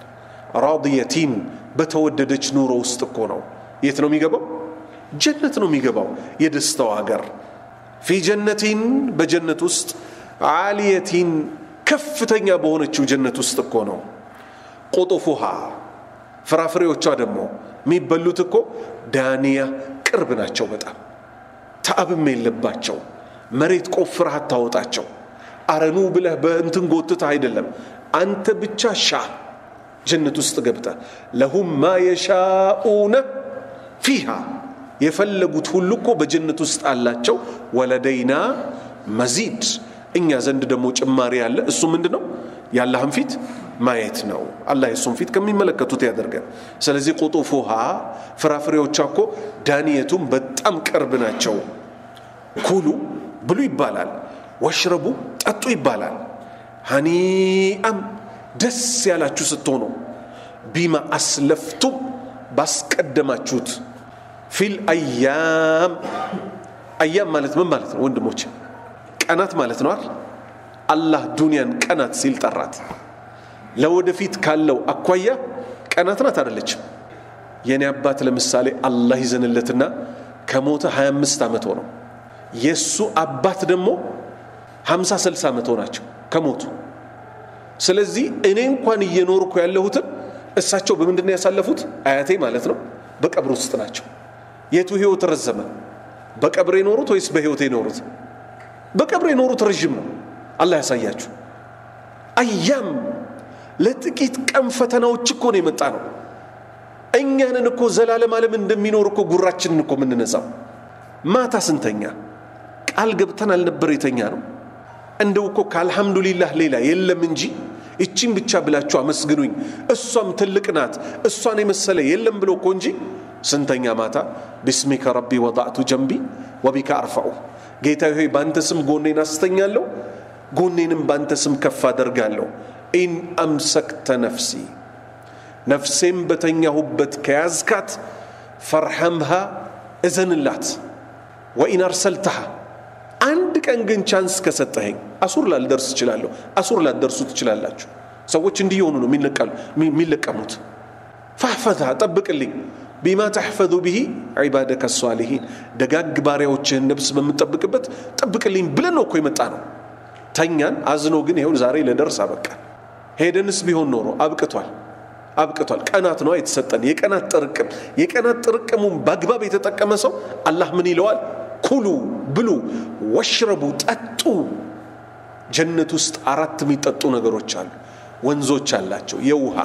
ራድየቲን በተወደደች ኑሮ ውስጥ እኮ ነው የት ነው የሚገባው ጀነት ነው የሚገባው የደስታው ሀገር ፊ ጀነቲን በጀነት ውስጥ ዓሊየቲን ከፍተኛ በሆነችው ጀነት ውስጥ እኮ ነው ቁጡፉሃ ፍራፍሬዎቿ ደግሞ የሚበሉት እኮ ዳንያ ቅርብ ናቸው በጣም ተአብም የለባቸው መሬት ቆፍረህ አታወጣቸው አረኑ ብለህ በእንትን ጎትተህ አይደለም አንተ ብቻ ሻ ጀነት ውስጥ ገብተ ለሁም ማ የሻኡነ ፊሃ የፈለጉት ሁሉ እኮ በጀነት ውስጥ አላቸው ወለደይና መዚድ እኛ ዘንድ ደግሞ ጭማሪ ያለ እሱ ምንድ ነው የአላህን ፊት ማየት ነው አላህ የሱን ፊት ከሚመለከቱት ያደርገን ስለዚህ ቁጡፉሃ ፍራፍሬዎቿ እኮ ዳንየቱም በጣም ቅርብ ናቸው ኩሉ ብሉ ይባላል ወሽረቡ ጠጡ ይባላል ሀኒአም ደስ ያላችሁ ስትሆኑ ቢማ አስለፍቱም ባስቀደማችሁት ፊል አያም አያም ማለት ምን ማለት ነው ወንድሞች ቀናት ማለት ነው አይደል አላህ ዱንያን ቀናት ሲል ጠራት ለወደፊት ካለው አኳያ ቀናት ናት አደለችም የኔ አባት ለምሳሌ አላህ ይዘንለትና ከሞተ 25 ዓመት ሆነው የእሱ አባት ደግሞ 50 60 ዓመት ሆናቸው ከሞቱ ስለዚህ እኔ እንኳን እየኖርኩ ያለሁትን እሳቸው በምንድን ያሳለፉት አያቴ ማለት ነው በቀብር ውስጥ ናቸው የቱ ህይወት ረዘመ በቀብር የኖሩት ወይስ በህይወት የኖሩት በቀብር የኖሩት ረዥም ነው አላህ ያሳያችሁ አያም ለጥቂት ቀን ፈተናዎች እኮ ነው የመጣ ነው እኛንን እኮ ዘላለም ዓለም እንደሚኖር እኮ ጉራችንን እኮ የምንነዛው ማታ ስንተኛ ቃል ገብተን አልነበር የተኛ ነው እንደው እኮ ከአልሐምዱሊላህ ሌላ የለም እንጂ እቺን ብቻ ብላችሁ አመስግኑኝ እሷም ትልቅ ናት እሷን የመሰለ የለም ብሎ እኮ እንጂ ስንተኛ ማታ ቢስሚከ ረቢ ወዳዕቱ ጀንቢ ወቢከ አርፋኡ ጌታ ሆይ በአንተ ስም ጎኔን አስተኛለሁ ጎኔንም በአንተ ስም ከፍ አደርጋለሁ ኢን አምሰክተ ነፍሲ ነፍሴም በተኛሁበት ከያዝካት ፈርሐምሃ እዘንላት ወኢን አርሰልተሃ አንድ ቀን ግን ቻንስ ከሰጠኸኝ አሱር ላልደርስ እችላለሁ አሱር ላትደርሱ ትችላላችሁ ሰዎች እንዲህ የሆኑ ነው የሚለቀሙት ፋሕፈዛ ጠብቅልኝ ቢማ ተሕፈዙ ብሂ ዒባደከ ሳሊሒን ደጋግ ባሪያዎችህን ነብስ በምጠብቅበት ጠብቅልኝ ብለን ነው እኮ የመጣ ነው ተኛን አዝኖ ግን ይኸውን ዛሬ ለደርስ አበቃ ሄደንስ ቢሆን ኖሮ አብቅቷል አብቅቷል ቀናት ነው የተሰጠን የቀናት ጥርቅም የቀናት ጥርቅሙን በአግባብ የተጠቀመ ሰው አላህ ምን ይለዋል ኩሉ ብሉ ወሽረቡ ጠጡ ጀነት ውስጥ አራት የሚጠጡ ነገሮች አሉ ወንዞች አላቸው የውሃ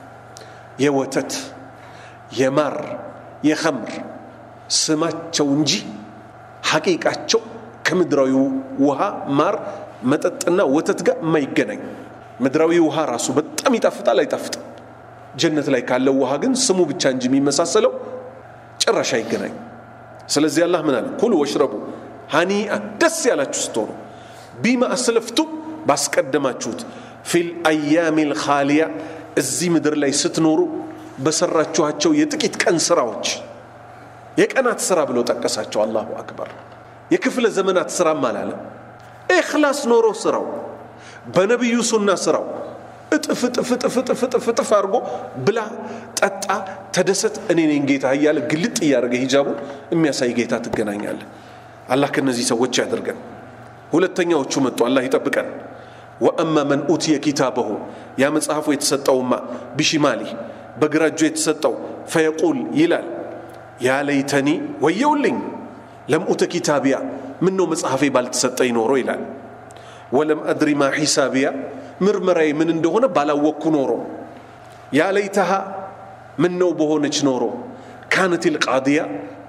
የወተት የማር የኸምር ስማቸው እንጂ ሐቂቃቸው ከምድራዊ ውሃ ማር መጠጥና ወተት ጋር የማይገናኝ ምድራዊ ውሃ ራሱ በጣም ይጣፍጣል አይጣፍጥም ጀነት ላይ ካለው ውሃ ግን ስሙ ብቻ እንጂ የሚመሳሰለው ጭራሽ አይገናኝ ስለዚህ አላህ ምን አለ ኩሉ ወሽረቡ ሀኒአ ደስ ያላችሁ ስትሆኑ ቢማ አስለፍቱ ባስቀደማችሁት ፊል አያሚ ልካሊያ እዚህ ምድር ላይ ስትኖሩ በሰራችኋቸው የጥቂት ቀን ስራዎች የቀናት ስራ ብሎ ጠቀሳቸው አላሁ አክበር የክፍለ ዘመናት ስራም አላለም ኢኽላስ ኖሮ ስራው በነቢዩ ሱና ስራው እጥፍ እጥፍ እጥፍ እጥፍ እጥፍ እጥፍ አድርጎ ብላ ጠጣ ተደሰት እኔ ነኝ ጌታ እያለ ግልጥ እያደረገ ሂጃቡ የሚያሳይ ጌታ ትገናኛለ አላህ ከነዚህ ሰዎች ያደርገን ሁለተኛዎቹ መጡ አላህ ይጠብቀን ወአማ መን ኡትየ ኪታበሁ ያ መጽሐፉ የተሰጠውማ ቢሽማሊ በግራ እጁ የተሰጠው ፈየቁል ይላል ያ ለይተኒ ወየውልኝ ለም ኡተ ኪታቢያ ምን ነው መጽሐፌ ባልተሰጠኝ ኖሮ ይላል ወለም አድሪ ማ ሒሳቢያ ምርመራዬ ምን እንደሆነ ባላወቅኩ ኖሮ ያ ለይተሃ ምን ነው በሆነች ኖሮ ካነት ልቃድያ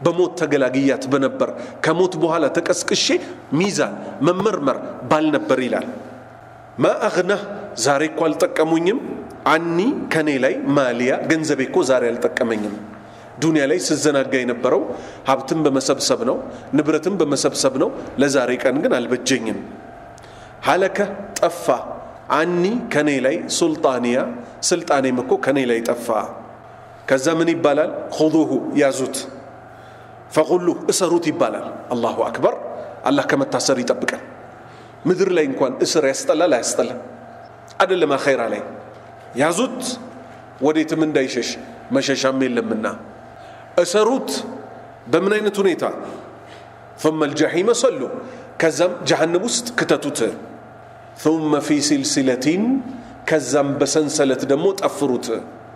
በሞት ተገላግያት በነበር ከሞት በኋላ ተቀስቅሼ ሚዛን መመርመር ባልነበር ይላል ማ አግናህ ዛሬ እኮ አልጠቀሙኝም አኒ ከኔ ላይ ማሊያ ገንዘቤ እኮ ዛሬ አልጠቀመኝም ዱንያ ላይ ስዘናጋ የነበረው ሀብትን በመሰብሰብ ነው ንብረትን በመሰብሰብ ነው ለዛሬ ቀን ግን አልበጀኝም ሀለከ ጠፋ አኒ ከኔ ላይ ሱልጣንያ ስልጣኔም እኮ ከኔ ላይ ጠፋ ከዛ ምን ይባላል ሁዙሁ ያዙት ፈቁሉህ እሰሩት ይባላል አላሁ አክበር አላህ ከመታሰር ይጠብቀን ምድር ላይ እንኳን እስር ያስጠላል አያስጠላም አደለም አኼራ ላይ ያዙት ወዴትም እንዳይሸሽ መሸሻም የለምና እሰሩት በምን አይነት ሁኔታ ثم الجحيم صلوا ከዛም ጀሃነም ውስጥ ክተቱት ثم في سلسلة ከዛም በሰንሰለት ደግሞ ጠፍሩት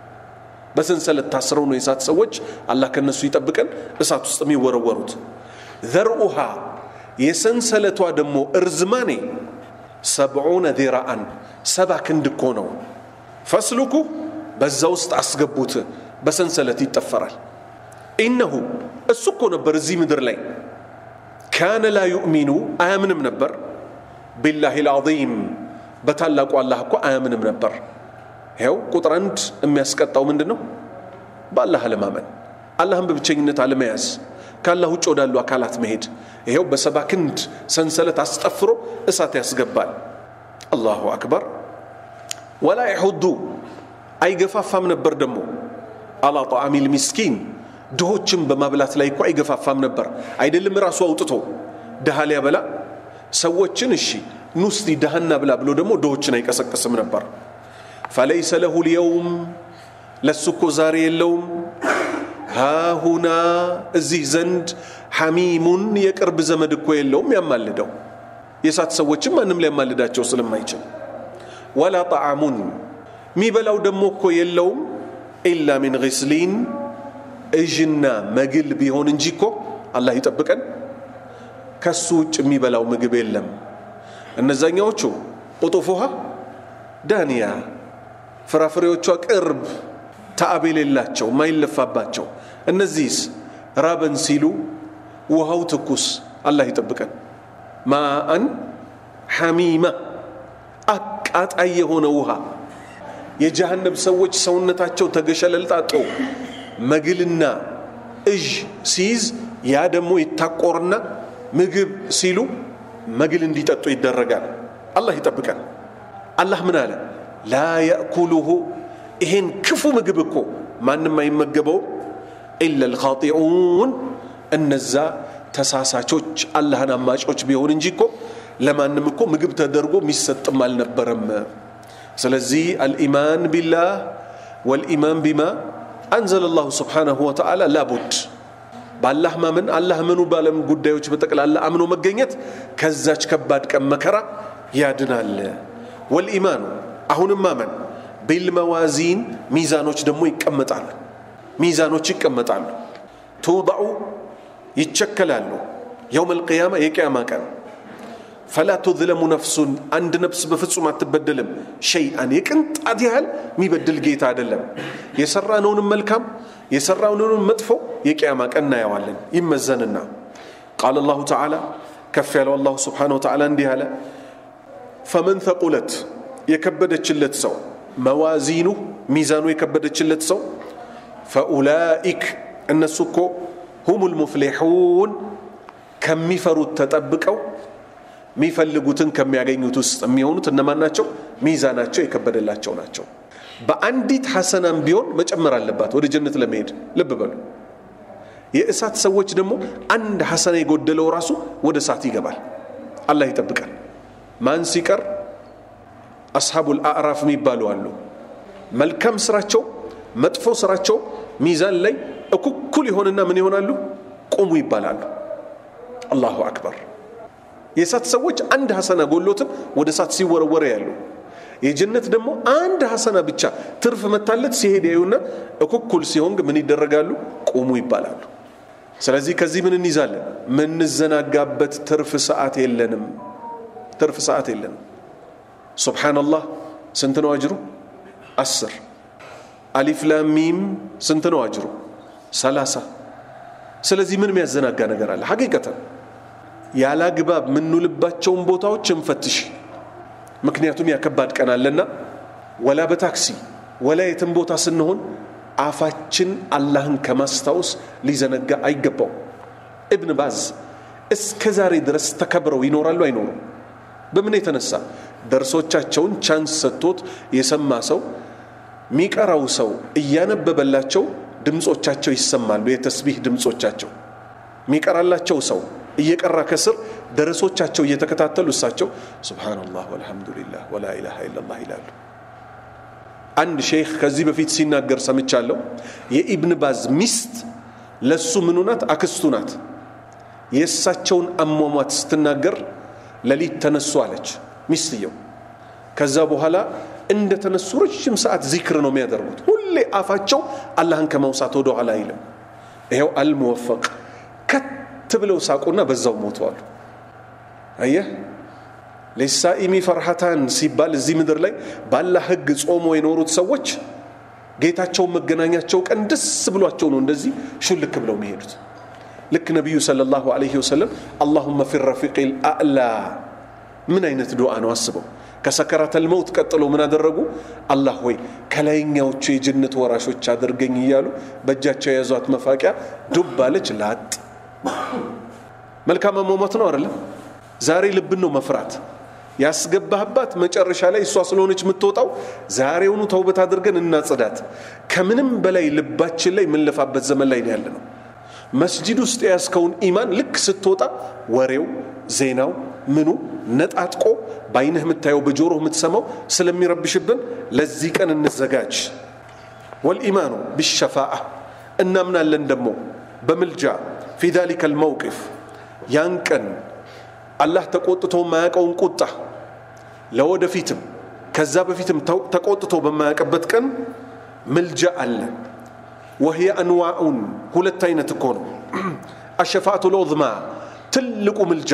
በሰንሰለት ታስረው ነው የእሳት ሰዎች አላህ ከነሱ ይጠብቀን እሳት ውስጥ የሚወረወሩት ዘርኡሃ የሰንሰለቷ ደግሞ እርዝማኔ ሰብዑነ ዚራአን ሰባ ክንድ እኮ ነው ፈስሉኩ በዛ ውስጥ አስገቡት በሰንሰለት ይጠፈራል ኢነሁ እሱ እኮ ነበር እዚህ ምድር ላይ ካነ ላ ዩእሚኑ አያምንም ነበር ቢላህ ልዓظም በታላቁ አላህ እኮ አያምንም ነበር ይኸው ቁጥር አንድ የሚያስቀጣው ምንድን ነው በአላህ አለማመን አላህን በብቸኝነት አለመያዝ ከአላህ ውጭ ወዳሉ አካላት መሄድ ይኸው በሰባ ክንድ ሰንሰለት አስጠፍሮ እሳት ያስገባል አላሁ አክበር ወላ ይሑዱ አይገፋፋም ነበር ደግሞ አላ ጣዓሚ ልሚስኪን ድሆችን በማብላት ላይ እኮ አይገፋፋም ነበር አይደለም ራሱ አውጥቶ ድሃ ሊያበላ ሰዎችን እሺ ኑስቲ ድሃና ብላ ብሎ ደግሞ ድሆችን አይቀሰቅስም ነበር ፈለይሰ ለሁ ልየውም ለሱ እኮ ዛሬ የለውም ሃሁና እዚህ ዘንድ ሐሚሙን የቅርብ ዘመድ እኮ የለውም ያማልደው የእሳት ሰዎችም ማንም ሊያማልዳቸው ስለማይችል ወላ ጣዓሙን የሚበላው ደግሞ እኮ የለውም ኢላ ሚን ግስሊን እዥና መግል ቢሆን እንጂ እኮ አላህ ይጠብቀን ከሱ ውጭ የሚበላው ምግብ የለም እነዛኛዎቹ ቁጡፉሃ ዳንያ ፍራፍሬዎቿ ቅርብ ተአብ የሌላቸው ማይለፋባቸው እነዚህስ ራበን ሲሉ ውሃው ትኩስ አላህ ይጠብቀን ማአን ሐሚማ አቃጣይ የሆነ ውሃ የጀሃነም ሰዎች ሰውነታቸው ተገሸለልጣጦ መግልና እዥ ሲይዝ ያ ደግሞ ይታቆርና ምግብ ሲሉ መግል እንዲጠጡ ይደረጋል አላህ ይጠብቀን አላህ ምን አለ ላ የእኩሉሁ ይሄን ክፉ ምግብ እኮ ማንም አይመገበው ኢላ ልኻጢዑን እነዛ ተሳሳቾች አላህን አማጮች ቢሆን እንጂ እኮ ለማንም እኮ ምግብ ተደርጎ የሚሰጥም አልነበረም ስለዚህ አልኢማን ቢላህ ወልኢማን ቢማ አንዘለ ላሁ ስብሓናሁ ወተዓላ ላቡድ በአላህ ማመን አላህ ምኑ ባለም ጉዳዮች በጠቅላላ አምኖ መገኘት ከዛች ከባድ ቀን መከራ ያድናል ወልኢማኑ አሁንም ማመን ቢልመዋዚን ሚዛኖች ደግሞ ይቀመጣሉ ሚዛኖች ይቀመጣሉ ትውضዑ ይቸከላሉ የውም አልቅያማ የቅያማ ቀን ፈላ ቱዝለሙ ነፍሱን አንድ ነፍስ በፍጹም አትበደልም ሸይአን የቅንጣት ያህል የሚበድል ጌታ አይደለም የሰራነውንም መልካም የሰራነውንም መጥፎ የቅያማ ቀን እናየዋለን ይመዘንና ቃል አላሁ ተዓላ ከፍ ያለው አላሁ ስብሓነ ወተዓላ እንዲህ አለ ፈመን ተቁለት የከበደችለት ሰው መዋዚኑ ሚዛኑ የከበደችለት ሰው ፈኡላኢክ እነሱ እኮ ሁም ልሙፍሊሑን ከሚፈሩት ተጠብቀው የሚፈልጉትን ከሚያገኙት ውስጥ የሚሆኑት እነማን ናቸው ሚዛናቸው የከበደላቸው ናቸው በአንዲት ሐሰናም ቢሆን መጨመር አለባት ወደ ጀነት ለመሄድ ልብ በሉ የእሳት ሰዎች ደግሞ አንድ ሐሰና የጎደለው ራሱ ወደ እሳት ይገባል አላህ ይጠብቃል ማን ሲቀር አስሓቡል አዕራፍ የሚባሉ አሉ መልካም ስራቸው መጥፎ ስራቸው ሚዛን ላይ እኩኩል ይሆንና ምን ይሆናሉ ቁሙ ይባላሉ አላሁ አክበር የእሳት ሰዎች አንድ ሐሰና ጎሎትም ወደ እሳት ሲወረወረ ያሉ የጀነት ደግሞ አንድ ሐሰና ብቻ ትርፍ መታለት ሲሄድ ያዩና እኩኩል ሲሆን ምን ይደረጋሉ ቁሙ ይባላሉ ስለዚህ ከዚህ ምን እንይዛለን ምንዘናጋበት ትርፍ ሰዓት የለንም ትርፍ ሰዓት የለንም ሱብሓነላህ ስንት ነው አጅሩ አስር አሊፍ ላሚም ስንት ነው አጅሩ ሰላሳ ስለዚህ ምን የሚያዘናጋ ነገር አለ ሐቂቀተን ያለ አግባብ የምንውልባቸውን ቦታዎች እንፈትሽ ምክንያቱም ያከባድ ቀን አለና ወላ በታክሲ ወላ የትም ቦታ ስንሆን አፋችን አላህን ከማስታወስ ሊዘነጋ አይገባው እብን ባዝ እስከ ዛሬ ድረስ ተከብረው ይኖራሉ አይኖሩም በምን የተነሳ ደርሶቻቸውን ቻንስ ሰጥቶት የሰማ ሰው ሚቀራው ሰው እያነበበላቸው ድምፆቻቸው ይሰማሉ የተስቢህ ድምፆቻቸው ሚቀራላቸው ሰው እየቀራ ከስር ደረሶቻቸው እየተከታተሉ እሳቸው ሱብሃነላህ ወልሐምዱሊላህ ወላ ኢላሃ ኢላላህ ይላሉ አንድ ሼክ ከዚህ በፊት ሲናገር ሰምቻለሁ የኢብን ባዝ ሚስት ለሱ ምኑ ናት አክስቱ ናት የእሳቸውን አሟሟት ስትናገር ለሊት ተነሱ አለች ሚስትየው ከዛ በኋላ እንደ ተነሱ ረጅም ሰዓት ዚክር ነው የሚያደርጉት ሁሌ አፋቸው አላህን ከማውሳት ወደ ኋላ አይልም ይኸው አልሙወፈቅ ከት ብለው ሳቁና በዛው ሞተዋል አየህ ሊሳኢሚ ፈርሃታን ሲባል እዚህ ምድር ላይ ባላ ህግ ጾሞ የኖሩት ሰዎች ጌታቸውን መገናኛቸው ቀን ደስ ብሏቸው ነው እንደዚህ ሹልክ ብለው የሚሄዱት ልክ ነቢዩ ሰለላሁ ዐለይሂ ወሰለም አላሁመ ፊ ረፊቅ ልአዕላ ምን አይነት ዱዓ ነው አስበው ከሰከራተል መውት ቀጥሎ ምን አደረጉ አላህ ሆይ ከላይኛዎቹ የጀነት ወራሾች አድርገኝ እያሉ በእጃቸው የያዟት መፋቂያ ዱብ አለች ላጥ መልካም አሟሟት ነው አይደለም ዛሬ ልብን ነው መፍራት ያስገባህባት መጨረሻ ላይ እሷ ስለሆነች የምትወጣው ዛሬውኑ ተውበት አድርገን እናጽዳት ከምንም በላይ ልባችን ላይ የምንለፋበት ዘመን ላይ ያለ ነው መስጂድ ውስጥ የያዝከውን ኢማን ልክ ስትወጣ ወሬው ዜናው ምኑ ነጣጥቆ በአይንህ የምታየው በጆሮህ የምትሰማው ስለሚረብሽብን ለዚህ ቀን እንዘጋጅ ወልኢማኑ ቢሸፋአ እናምናለን ደግሞ በምልጃ ፊ ዛሊከ ልመውቅፍ ያን ቀን አላህ ተቆጥቶ የማያውቀውን ቁጣ ለወደፊትም ከዛ በፊትም ተቆጥቶ በማያውቅበት ቀን ምልጃ አለ ወህየ አንዋኡን ሁለት አይነት እኮ ነው አሸፋአቱ ልዑዝማ ትልቁ ምልጃ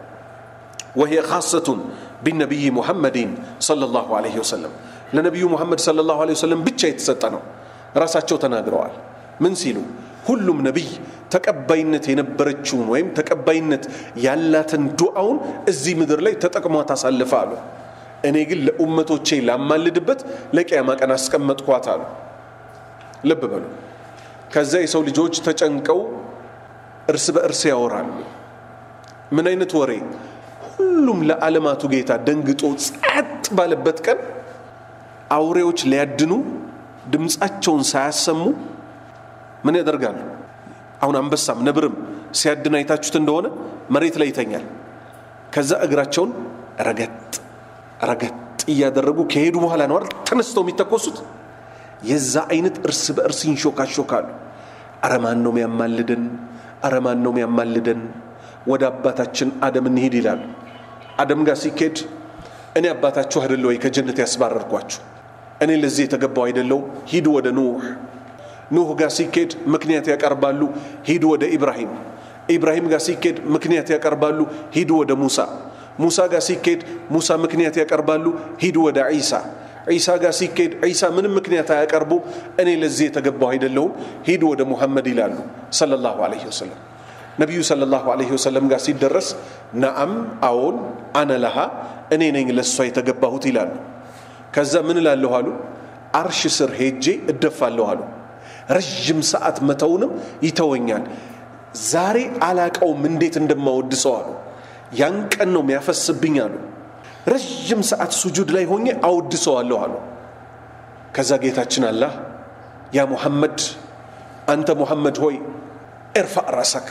وهي خاصة بالنبي محمد صلى الله عليه وسلم ለነቢዩ ሙሐመድ صلى الله عليه وسلم ብቻ የተሰጠ ነው ራሳቸው ተናግረዋል ምን ሲሉ ሁሉም ነቢይ ተቀባይነት የነበረችውን ወይም ተቀባይነት ያላትን ዱዓውን እዚህ ምድር ላይ ተጠቅሟት አሳልፈ አሉ እኔ ግን ለኡመቶቼ ላማልድበት ለቅያማ ቀን አስቀመጥኳት አሉ ልብ በሉ ከዛ የሰው ልጆች ተጨንቀው እርስ በእርስ ያወራሉ ምን አይነት ወሬ ሁሉም ለዓለማቱ ጌታ ደንግጦ ጸጥ ባለበት ቀን አውሬዎች ሊያድኑ ድምፃቸውን ሳያሰሙ ምን ያደርጋሉ አሁን አንበሳም ነብርም ሲያድን አይታችሁት እንደሆነ መሬት ላይ ይተኛል ከዛ እግራቸውን ረገጥ ረገጥ እያደረጉ ከሄዱ በኋላ ነው አይደል ተነስተው የሚተኮሱት የዛ አይነት እርስ በእርስ ይንሾካሾካሉ አረማን ነው የሚያማልደን አረማን ነው የሚያማልደን ወደ አባታችን አደም እንሂድ ይላሉ አደም ጋር ሲኬድ እኔ አባታችሁ አይደለ ወይ ከጀነት ያስባረርኳችሁ እኔ ለዚህ የተገባው አይደለውም ሂዱ ወደ ኑህ ኑህ ጋር ሲኬድ ምክንያት ያቀርባሉ ሂዱ ወደ ኢብራሂም ኢብራሂም ጋር ሲኬድ ምክንያት ያቀርባሉ ሂዱ ወደ ሙሳ ሙሳ ጋር ሲኬድ ሙሳ ምክንያት ያቀርባሉ ሂዱ ወደ ዒሳ ዒሳ ጋር ሲኬድ ዒሳ ምንም ምክንያት አያቀርቡ እኔ ለዚህ የተገባው አይደለሁም ሂዱ ወደ ሙሐመድ ይላሉ ሰለላሁ ዐለይሂ ወሰለም ነቢዩ ሰለላሁ ዐለይሂ ወሰለም ጋር ሲደረስ ነአም አዎን አነ ለሃ እኔ ነኝ ለእሷ የተገባሁት ይላሉ ከዛ ምን እላለሁ አሉ አርሽ ስር ሄጄ እደፋለሁ አሉ ረዥም ሰዓት መተውንም ይተወኛል ዛሬ አላቀውም እንዴት እንደማወድሰው አሉ ያን ቀን ነው የሚያፈስብኝ አሉ ረዥም ሰዓት ሱጁድ ላይ ሆኜ አወድሰዋለሁ አሉ ከዛ ጌታችን አላህ ያ ሙሐመድ አንተ ሙሐመድ ሆይ እርፋዕ ራሰክ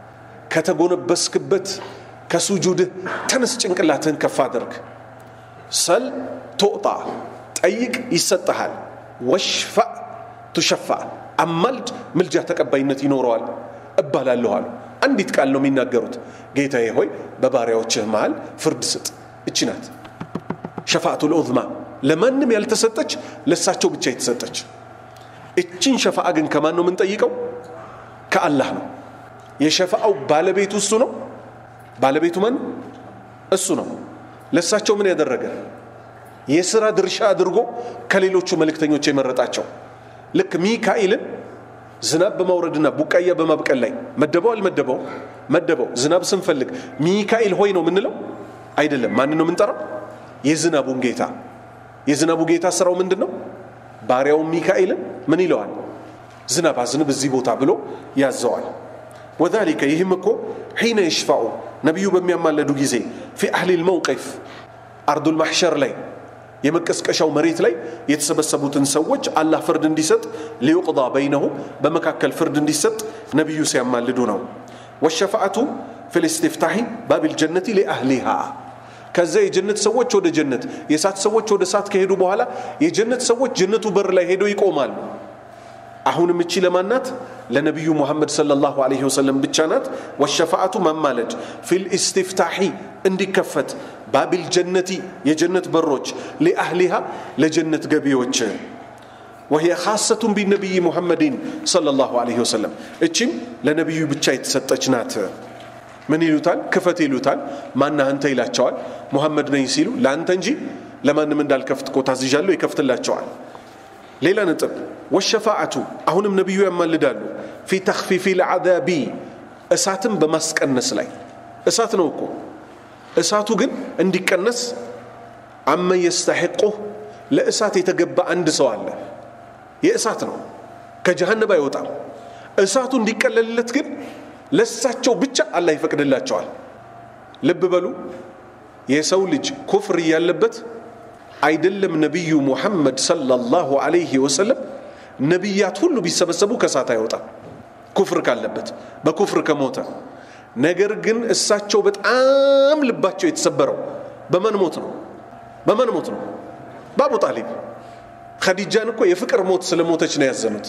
ከተጎነበስክበት ከሱጁድህ ተነስ ጭንቅላትህን ከፍ አድርግ ሰል ቶጣ ጠይቅ ይሰጠሃል ወሽፋዕ ቱሸፋዕ አማልድ ምልጃ ተቀባይነት ይኖረዋል እባላለሁ አሉ አንዲት ቃል ነው የሚናገሩት ጌታዬ ሆይ በባሪያዎችህ መሃል ፍርድ ስጥ እቺ ናት ሸፋአቱ ልዑዝማ ለማንም ያልተሰጠች ለእሳቸው ብቻ የተሰጠች እቺን ሸፋአ ግን ከማን ነው የምንጠይቀው ከአላህ ነው የሸፋአው ባለቤቱ እሱ ነው ባለቤቱ ማን እሱ ነው ለእሳቸው ምን ያደረገ የሥራ ድርሻ አድርጎ ከሌሎቹ መልእክተኞች የመረጣቸው ልክ ሚካኤልን ዝናብ በማውረድና ቡቃያ በማብቀል ላይ መደበው አልመደበው መደበው ዝናብ ስንፈልግ ሚካኤል ሆይ ነው የምንለው አይደለም ማን ነው የምንጠራው የዝናቡን ጌታ የዝናቡ ጌታ ስራው ምንድን ነው ባሪያውን ሚካኤልን ምን ይለዋል ዝናብ አዝንብ እዚህ ቦታ ብሎ ያዘዋል ወዛሊከ ይህም እኮ ሒነ ይሽፋዑ ነቢዩ በሚያማለዱ ጊዜ ፊ አህሊ ልመውቂፍ አርዱል ማሕሸር ላይ የመቀስቀሻው መሬት ላይ የተሰበሰቡትን ሰዎች አላህ ፍርድ እንዲሰጥ ሊዩቅዳ በይነሁም በመካከል ፍርድ እንዲሰጥ ነቢዩ ሲያማልዱ ነው ወሸፋአቱ ፊ ልስትፍታሒ ባቢል ጀነቲ ሊአህሊሃ ከዛ የጀነት ሰዎች ወደ ጀነት የእሳት ሰዎች ወደ እሳት ከሄዱ በኋላ የጀነት ሰዎች ጀነቱ በር ላይ ሄደው ይቆማሉ አሁንም እቺ ለማናት ለነቢዩ ሙሐመድ ሰለላሁ ዐለይሂ ወሰለም ብቻ ናት ወሸፋአቱ ማማለድ ፊል ኢስቲፍታሒ እንዲከፈት ባቢል ጀነቲ የጀነት በሮች ሊአህሊሃ ለጀነት ገቢዎች وهي خاصة بالنبي محمد صلى الله عليه وسلم እቺም ለነቢዩ ብቻ የተሰጠች ናት ምን ይሉታል ክፈት ይሉታል ማና አንተ ይላቸዋል ሙሐመድ ነኝ ሲሉ ለአንተ እንጂ ለማንም እንዳልከፍት እኮ ታዝዣለሁ ይከፍትላቸዋል ሌላ ነጥብ ወሸፋዓቱ አሁንም ነቢዩ ያማልዳሉ ፊ ተክፊፊ ልዓዛቢ እሳትን በማስቀነስ ላይ እሳት ነው እኮ እሳቱ ግን እንዲቀነስ አመን የስተሐቁህ ለእሳት የተገባ አንድ ሰው አለ የእሳት ነው ከጀሃነብ አይወጣም እሳቱ እንዲቀለልለት ግን ለሳቸው ብቻ አላህ ይፈቅድላቸዋል ልብ በሉ የሰው ልጅ ኩፍር እያለበት አይደለም ነቢዩ ሙሐመድ ሰለላሁ ዐለይሂ ወሰለም ነቢያት ሁሉ ቢሰበሰቡ ከእሳት አይወጣም ኩፍር ካለበት በኩፍር ከሞተ ነገር ግን እሳቸው በጣም ልባቸው የተሰበረው በማን ሞት ነው በማን ሞት ነው በአቡ ጣሊብ ኸዲጃን እኮ የፍቅር ሞት ስለሞተች ነው ያዘኑት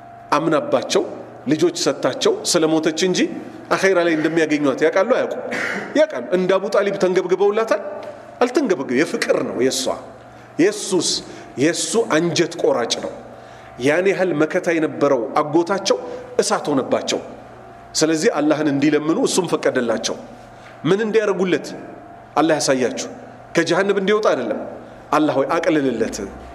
አምናባቸው ልጆች ሰጥታቸው ስለሞተች እንጂ አኼራ ላይ እንደሚያገኟት ያውቃሉ አያውቁ ያውቃሉ እንደ አቡ ጣሊብ ተንገብግበውላታል አልተንገብግብ የፍቅር ነው የእሷ የሱስ የእሱ አንጀት ቆራጭ ነው ያን ያህል መከታ የነበረው አጎታቸው እሳት ሆነባቸው ስለዚህ አላህን እንዲለምኑ እሱም ፈቀደላቸው ምን እንዲያደርጉለት አላህ ያሳያችሁ ከጀሃነብ እንዲወጣ አይደለም አላህ ሆይ አቅልልለት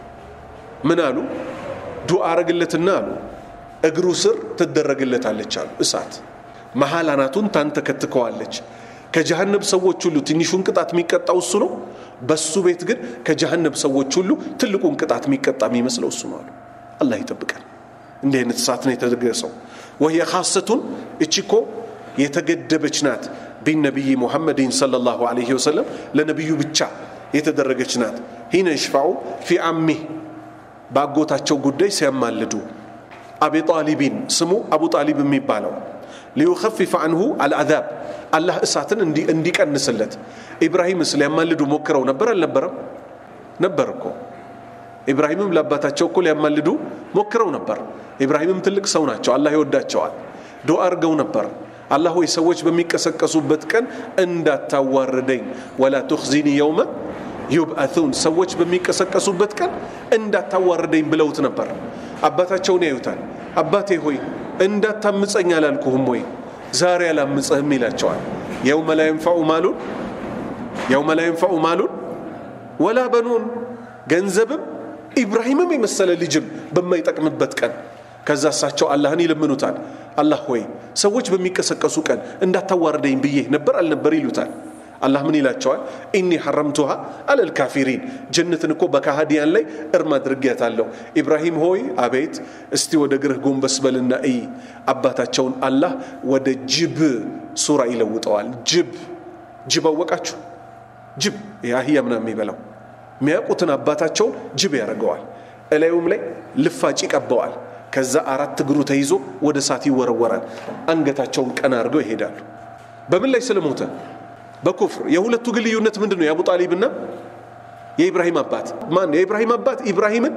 ምን አሉ ዱዓ አረግለትና አሉ እግሩ ስር ትደረግለታለች አሉ እሳት መሀል አናቱን ታንተከትከዋለች ከጀሃነብ ሰዎች ሁሉ ትንሹን ቅጣት የሚቀጣው እሱ ነው በሱ ቤት ግን ከጀሃነብ ሰዎች ሁሉ ትልቁን ቅጣት የሚቀጣ የሚመስለው እሱ ነው አሉ አላህ ይጠብቀን እንዲህ አይነት እሳት ነው የተደገሰው ወህየ ካሰቱን እቺኮ የተገደበች ናት ቢነቢይ ሙሐመድን ሰለላሁ ዐለይሂ ወሰለም ለነቢዩ ብቻ የተደረገች ናት ሂነ ይሽፋዑ ፊ አሚህ በአጎታቸው ጉዳይ ሲያማልዱ አቢ ጣሊቢን ስሙ አቡ ጣሊብ የሚባለው ሊዩኸፊፈ አንሁ አልአዛብ አላህ እሳትን እንዲቀንስለት ኢብራሂምስ ሊያማልዱ ሞክረው ነበር አልነበረም ነበር እኮ ኢብራሂምም ለአባታቸው እኮ ሊያማልዱ ሞክረው ነበር ኢብራሂምም ትልቅ ሰው ናቸው አላህ ይወዳቸዋል ዱዓ አርገው ነበር አላህ ሆይ ሰዎች በሚቀሰቀሱበት ቀን እንዳታዋርደኝ ወላ ቱኽዚኒ የውመ ዩብአቱን ሰዎች በሚቀሰቀሱበት ቀን እንዳታዋርደኝ ብለውት ነበር አባታቸውን ያዩታል አባቴ ሆይ እንዳታምፀኝ አላልኩህም ወይ ዛሬ አላምፀህም ይላቸዋል የውመ ላ የንፈዑ ማሉን የውመ ላ የንፈዑ ማሉን ወላ በኑን ገንዘብም ኢብራሂምም የመሰለ ልጅም በማይጠቅምበት ቀን ከዛ እሳቸው አላህን ይለምኑታል አላህ ሆይ ሰዎች በሚቀሰቀሱ ቀን እንዳታዋርደኝ ብዬ ነበር አልነበር ይሉታል አላህ ምን ይላቸዋል ኢኒ ሐረምቱሃ አለል ካፊሪን ጀነትን እኮ በካሃዲያን ላይ እርም አድርጌያታለሁ ኢብራሂም ሆይ አቤት እስቲ ወደ ግርህ ጎንበስ በልና እይ አባታቸውን አላህ ወደ ጅብ ሱራ ይለውጠዋል ጅብ ጅብ አወቃችሁ ጅብ የአህያ ምና የሚበላው የሚያውቁትን አባታቸውን ጅብ ያደርገዋል እላዩም ላይ ልፋጭ ይቀበዋል ከዛ አራት እግሩ ተይዞ ወደ እሳት ይወረወራል አንገታቸውን ቀና አድርገው ይሄዳሉ በምን ላይ ስለሞተ በኩፍር የሁለቱ ግን ልዩነት ምንድን ነው የአቡ ጣሊብና የኢብራሂም አባት ማን የኢብራሂም አባት ኢብራሂምን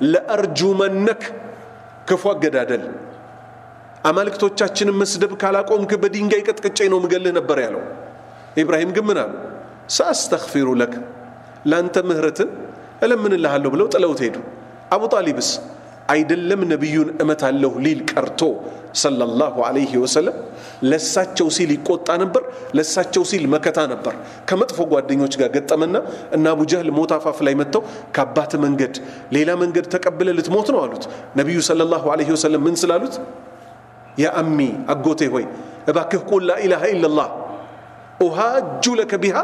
ለአርጁመነክ ክፉ አገዳደል አማልክቶቻችንን መስደብ ካላቆምክ በድንጋይ ቀጥቅጬ ነው ምገልህ ነበር ያለው ኢብራሂም ግን ምን አሉ ሳአስተግፊሩ ለክ ለአንተ ምህረትን እለምንልሃለሁ ብለው ጥለውት ሄዱ አቡ ጣሊብስ አይደለም ነቢዩን እመታለሁ ሊል ቀርቶ ሰለላሁ ዐለይሂ ወሰለም ለሳቸው ሲል ይቆጣ ነበር። ለሳቸው ሲል መከታ ነበር። ከመጥፎ ጓደኞች ጋር ገጠመና እና አቡ ጀህል ሞት አፋፍ ላይ መጥተው ከአባት መንገድ ሌላ መንገድ ተቀብለ ልትሞት ነው አሉት። ነቢዩ ሰለላሁ ዐለይሂ ወሰለም ምን ስላሉት ያ አሚ አጎቴ ሆይ እባክህ ቁል ላኢላሃ ኢለላህ ኡሃጁ ለከ ቢሃ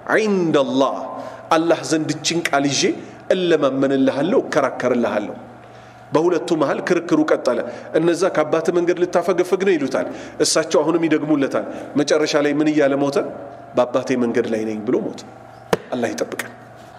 ዒንደላህ አላህ ዘንድ እችን ቃል ይዤ እለማመንልሃለሁ፣ እከራከርልሃለሁ። በሁለቱ መሃል ክርክሩ ቀጠለ። እነዛ ከአባት መንገድ ልታፈገፍግ ነው ይሉታል። እሳቸው አሁንም ይደግሙለታል። መጨረሻ ላይ ምን እያለ ሞተ? በአባቴ መንገድ ላይ ነኝ ብሎ ሞተ። አላህ ይጠብቀን።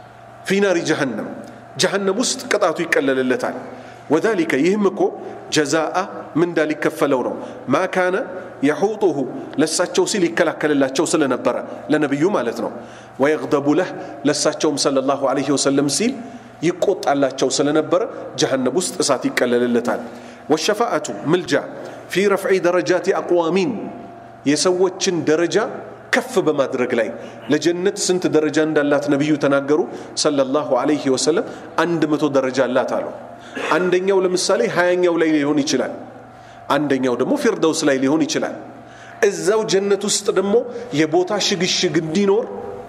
ፊናሪ ጀሃነም ጀሃነም ውስጥ ቅጣቱ ይቀለልለታል። ወዛሊከ ይህም እኮ ጀዛአ ምንዳ ሊከፈለው ነው። ማ ካነ የሑጡሁ ለሳቸው ሲል ይከላከልላቸው ስለነበረ ለነቢዩ ማለት ነው። ወየግደቡ ለህ ለሳቸውም ሰለላሁ ዐለይሂ ወሰለም ሲል ይቆጣላቸው ስለነበረ ጀሃነም ውስጥ እሳት ይቀለልለታል። ወሸፋአቱ ምልጃ ፊ ረፍዒ ደረጃት አቅዋሚን የሰዎችን ደረጃ ከፍ በማድረግ ላይ ለጀነት ስንት ደረጃ እንዳላት ነቢዩ ተናገሩ ሰለላሁ ዐለይሂ ወሰለም አንድ መቶ ደረጃ አላት አሉ። አንደኛው ለምሳሌ ሀያኛው ላይ ሊሆን ይችላል። አንደኛው ደግሞ ፊርደውስ ላይ ሊሆን ይችላል። እዛው ጀነት ውስጥ ደግሞ የቦታ ሽግሽግ እንዲኖር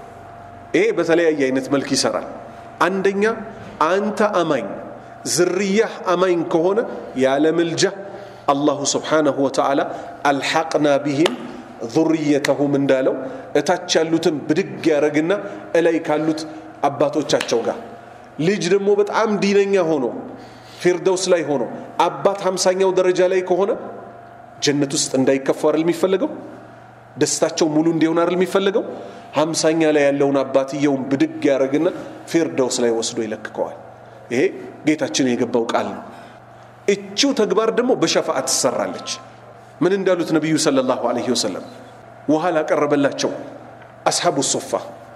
ይሄ በተለያየ አይነት መልክ ይሰራል። አንደኛ አንተ አማኝ ዝርያህ አማኝ ከሆነ ያለ ምልጃ አላሁ ስብሓነሁ ወተዓላ አልሐቅና ቢህም ዙርየተሁም እንዳለው እታች ያሉትን ብድግ ያደረግና እላይ ካሉት አባቶቻቸው ጋር ልጅ ደግሞ በጣም ዲነኛ ሆኖ ፊርደውስ ላይ ሆኖ አባት ሀምሳኛው ደረጃ ላይ ከሆነ ጀነት ውስጥ እንዳይከፉ አይደል የሚፈለገው? ደስታቸው ሙሉ እንዲሆን አይደል የሚፈለገው? ሀምሳኛ ላይ ያለውን አባትየውን ብድግ ያደረግና ፊርደውስ ላይ ወስዶ ይለክከዋል። ይሄ ጌታችን የገባው ቃል ነው። እቺው ተግባር ደግሞ በሸፋዓ ትሰራለች። ምን እንዳሉት ነቢዩ ሰለላሁ ዐለይሂ ወሰለም ውሃ ላቀረበላቸው አስሓቡ ሶፋ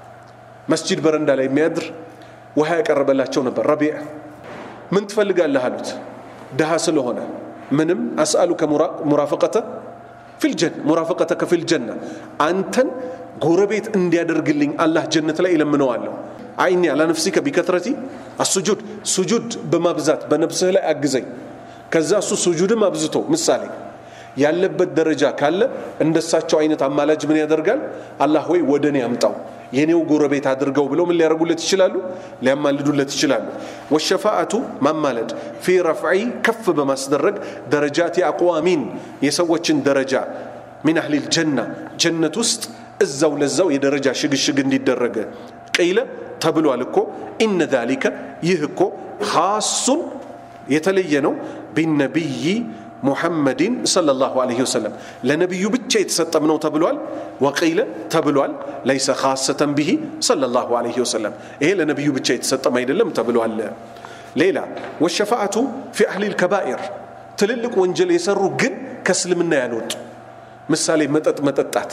መስጂድ በረንዳ ላይ የሚያድር ውሃ ያቀረበላቸው ነበር። ረቢዕ ምን ትፈልጋለህ አሉት። ድሃ ስለሆነ ምንም አስአሉከ ሙራፈቀተ ፊልጀን ሙራፈቀተከ ፊልጀና አንተን ጎረቤት እንዲያደርግልኝ አላህ ጀነት ላይ እለምነዋለሁ። አይኒ አላ ነፍሲከ ቢከትረቲ አሱጁድ ሱጁድ በማብዛት በነፍስህ ላይ አግዘኝ። ከዛ እሱ ሱጁድም አብዝቶ ምሳሌ ያለበት ደረጃ ካለ እንደሳቸው አይነት አማላጅ ምን ያደርጋል? አላህ ወይ ወደ እኔ አምጣው የኔው ጎረቤት አድርገው ብለው ምን ሊያደርጉለት ይችላሉ? ሊያማልዱለት ይችላሉ። ወሸፋአቱ ማማለድ ፊ ረፍዒ ከፍ በማስደረግ ደረጃት አቅዋሚን የሰዎችን ደረጃ ሚን አህሊል ጀና ጀነት ውስጥ እዛው ለዛው የደረጃ ሽግሽግ እንዲደረግ ቀይለ ተብሏል እኮ ኢነ ዛሊከ ይህ እኮ ካሱን የተለየ ነው ቢነቢይ ሙሐመድን ሰለላሁ ዐለይሂ ወሰለም ለነቢዩ ብቻ የተሰጠም ነው ተብሏል። ወቂለ ተብሏል ለይሰ ካሰተን ብሂ ሰለላሁ ዐለይሂ ወሰለም ይሄ ለነቢዩ ብቻ የተሰጠም አይደለም ተብሏል። ሌላ ወሸፋአቱ ፊ አህሊል ከባኢር ትልልቅ ወንጀል የሰሩ ግን ከእስልምና ያልወጡ ምሳሌ መጠጥ መጠጣት፣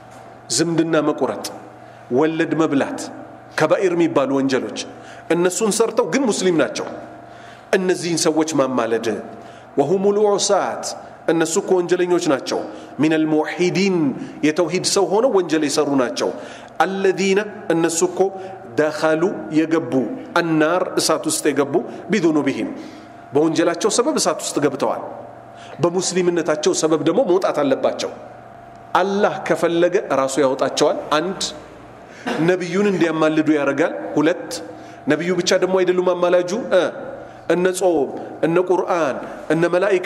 ዝምድና መቁረጥ፣ ወለድ መብላት ከባኢር የሚባሉ ወንጀሎች እነሱን ሰርተው ግን ሙስሊም ናቸው። እነዚህን ሰዎች ማማለድ ወሁም ልዑሳት እነሱ እኮ ወንጀለኞች ናቸው። ሚን አልሙወሒዲን የተውሂድ ሰው ሆነው ወንጀል የሰሩ ናቸው። አለዚነ እነሱ እኮ ደኸሉ የገቡ አናር እሳት ውስጥ የገቡ ቢዙኑቢሂም በወንጀላቸው ሰበብ እሳት ውስጥ ገብተዋል። በሙስሊምነታቸው ሰበብ ደግሞ መውጣት አለባቸው። አላህ ከፈለገ ራሱ ያወጣቸዋል። አንድ ነቢዩን እንዲያማልዱ ያደርጋል። ሁለት ነቢዩ ብቻ ደግሞ አይደሉም አማላጁ እነ ጾም እነ ቁርአን እነ መላኢካ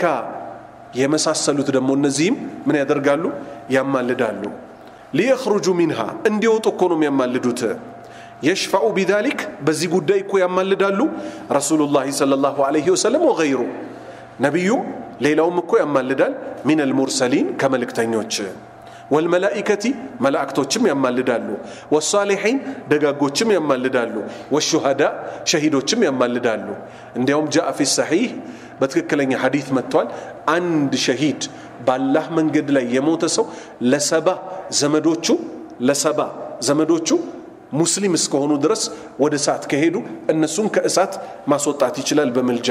የመሳሰሉት ደግሞ እነዚህም ምን ያደርጋሉ? ያማልዳሉ። ሊየኽሩጁ ሚንሃ እንዲወጡ እኮ ነው የሚያማልዱት። የሽፈዑ ቢዛሊክ በዚህ ጉዳይ እኮ ያማልዳሉ ረሱሉላህ ሰለላሁ ዐለይሂ ወሰለም ወገይሩ ነቢዩም ሌላውም እኮ ያማልዳል። ሚን አልሙርሰሊን ከመልእክተኞች ወልመላኢከቲ መላእክቶችም ያማልዳሉ። ወሳሊሒን ደጋጎችም ያማልዳሉ። ወሹሃዳ ሸሂዶችም ያማልዳሉ። እንዲያውም ጃአ ፊ ሰሒህ በትክክለኛ ሐዲት መጥቷል። አንድ ሸሂድ ባላህ መንገድ ላይ የሞተ ሰው ለሰባ ዘመዶቹ ለሰባ ዘመዶቹ ሙስሊም እስከሆኑ ድረስ ወደ እሳት ከሄዱ እነሱን ከእሳት ማስወጣት ይችላል በምልጃ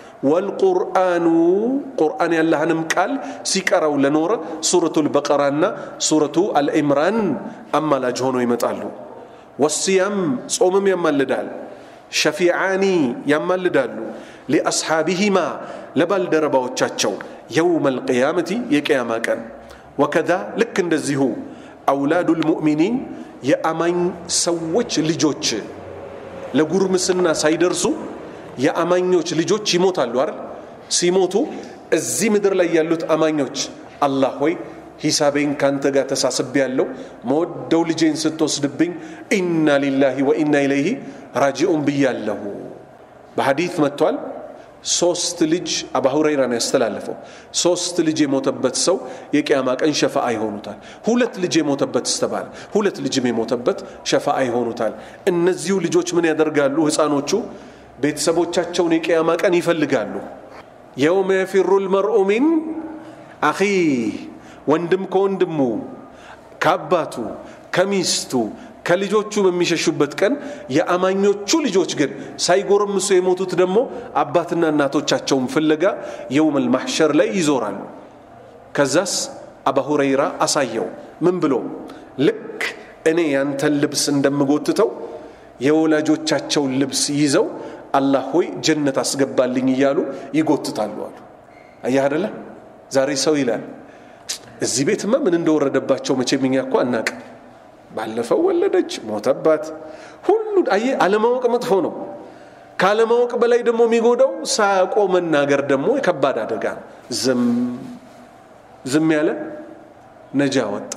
ወልቁርአኑ ቁርአን ያላህንም ቃል ሲቀራው ለኖረ ሱረቱ ልበቀራና ሱረቱ አልኢምራን አማላጅ ሆኖ ይመጣሉ። ወስያም ጾምም ያማልዳል። ሸፊዓኒ ያማልዳሉ። ሊአስሓቢሂማ ለባልደረባዎቻቸው የውም አልቅያመቲ የቅያማ ቀን ወከዛ ልክ እንደዚሁ አውላዱ ልሙእሚኒን የአማኝ ሰዎች ልጆች ለጉርምስና ሳይደርሱ የአማኞች ልጆች ይሞታሉ አይደል ሲሞቱ እዚህ ምድር ላይ ያሉት አማኞች አላህ ሆይ ሂሳቤን ካንተ ጋር ተሳስቤ ያለው መወደው ልጄን ስትወስድብኝ ኢና ሊላሂ ወኢና ኢለይህ ራጂኡን ብያለሁ በሐዲት መጥቷል ሶስት ልጅ አባ ሁረይራ ነው ያስተላለፈው ሶስት ልጅ የሞተበት ሰው የቅያማ ቀን ሸፋአ ይሆኑታል ሁለት ልጅ የሞተበት ስተባለ ሁለት ልጅም የሞተበት ሸፋአ ይሆኑታል እነዚሁ ልጆች ምን ያደርጋሉ ህፃኖቹ ቤተሰቦቻቸውን የቅያማ ቀን ይፈልጋሉ የውመ የፊሩ ልመርኡ ሚን አኺ ወንድም ከወንድሙ ከአባቱ ከሚስቱ ከልጆቹ በሚሸሹበት ቀን የአማኞቹ ልጆች ግን ሳይጎረምሱ የሞቱት ደግሞ አባትና እናቶቻቸውን ፍለጋ የውመል ማሕሸር ላይ ይዞራሉ ከዛስ አባ ሁረይራ አሳየው ምን ብሎ ልክ እኔ ያንተን ልብስ እንደምጎትተው የወላጆቻቸውን ልብስ ይዘው አላህ ሆይ ጀነት አስገባልኝ እያሉ ይጎትታሉ አሉ አያህ አደለ ዛሬ ሰው ይላል እዚህ ቤትማ ምን እንደወረደባቸው መቼም እኛ እኮ አናቅም ባለፈው ወለደች ሞተባት ሁሉ አየ አለማወቅ መጥፎ ነው ካለማወቅ በላይ ደግሞ የሚጎዳው ሳያውቆ መናገር ደግሞ የከባድ አደጋ ነው ዝም ዝም ያለ ነጃ ወጣ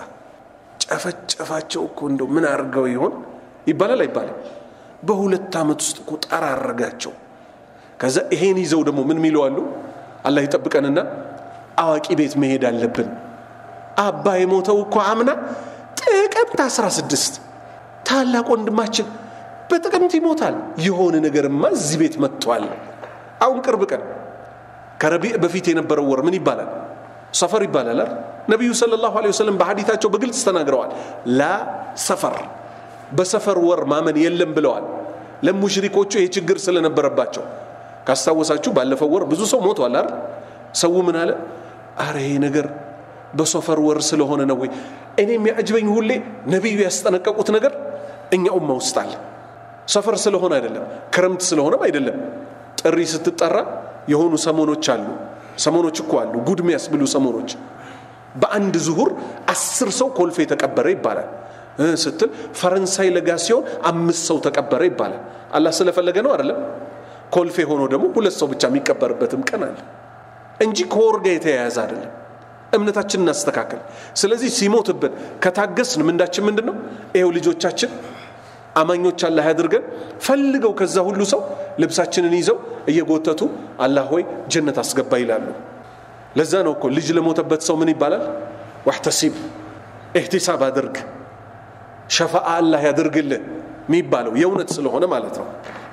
ጨፈጨፋቸው እኮ እንደው ምን አድርገው ይሆን ይባላል አይባልም በሁለት ዓመት ውስጥ እኮ ጠራረጋቸው ከዛ ይሄን ይዘው ደግሞ ምን ሚለዋሉ አላህ ይጠብቀንና አዋቂ ቤት መሄድ አለብን አባ የሞተው እኮ አምና ጥቅምት 16 ታላቅ ወንድማችን በጥቅምት ይሞታል የሆነ ነገርማ እዚህ ቤት መጥቷል አሁን ቅርብ ቀን ከረቢዕ በፊት የነበረው ወር ምን ይባላል ሰፈር ይባላል ነቢዩ ስለ ላሁ ወሰለም በሐዲታቸው በግልጽ ተናግረዋል ላ ሰፈር በሰፈር ወር ማመን የለም ብለዋል ለሙሽሪኮቹ ይሄ ችግር ስለነበረባቸው ካስታወሳችሁ ባለፈው ወር ብዙ ሰው ሞቷል አይደል ሰው ምን አለ አረ ይሄ ነገር በሶፈር ወር ስለሆነ ነው ወይ እኔ የሚያጅበኝ ሁሌ ነቢዩ ያስጠነቀቁት ነገር እኛ ኡማ ውስጥ አለ ሰፈር ስለሆነ አይደለም ክረምት ስለሆነም አይደለም ጥሪ ስትጠራ የሆኑ ሰሞኖች አሉ ሰሞኖች እኮ አሉ ጉድ የሚያስብሉ ሰሞኖች በአንድ ዙሁር አስር ሰው ኮልፌ ተቀበረ ይባላል ስትል ፈረንሳይ ለጋ ሲሆን አምስት ሰው ተቀበረ ይባላል አላህ ስለፈለገ ነው አይደለም ኮልፌ ሆኖ ደግሞ ሁለት ሰው ብቻ የሚቀበርበትም ቀን አለ እንጂ ከወር ጋር የተያያዘ አይደለም እምነታችን እናስተካከል ስለዚህ ሲሞትብን ከታገስን ምንዳችን ምንድን ነው ይኸው ልጆቻችን አማኞች አላህ ያድርገን ፈልገው ከዛ ሁሉ ሰው ልብሳችንን ይዘው እየጎተቱ አላህ ሆይ ጀነት አስገባ ይላሉ ለዛ ነው እኮ ልጅ ለሞተበት ሰው ምን ይባላል ዋሕተሲብ እህቲሳብ አድርግ ሸፋአ አላህ ያድርግልህ የሚባለው የእውነት ስለሆነ ማለት ነው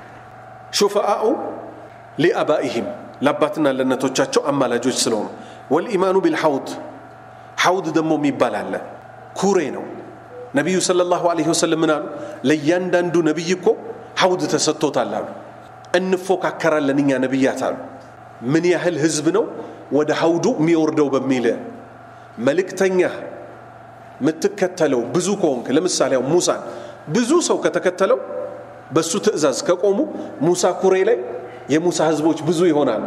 ሹፈአኡ ሊአባኢህም ለአባትና ለእነቶቻቸው አማላጆች ስለሆኑ ወልኢማኑ ቢልሐውድ ሐውድ ደግሞ የሚባል አለ ኩሬ ነው ነቢዩ ስለ ላሁ ለ ወሰለም ምን አሉ ለእያንዳንዱ ነቢይ እኮ ሐውድ ተሰጥቶታል አሉ እንፎካከራለን እኛ ነቢያት አሉ ምን ያህል ህዝብ ነው ወደ ሐውዱ የሚወርደው በሚል መልእክተኛ የምትከተለው ብዙ ከሆንክ ለምሳሌ ሙሳን ብዙ ሰው ከተከተለው በሱ ትእዛዝ ከቆሙ ሙሳ ኩሬ ላይ የሙሳ ህዝቦች ብዙ ይሆናሉ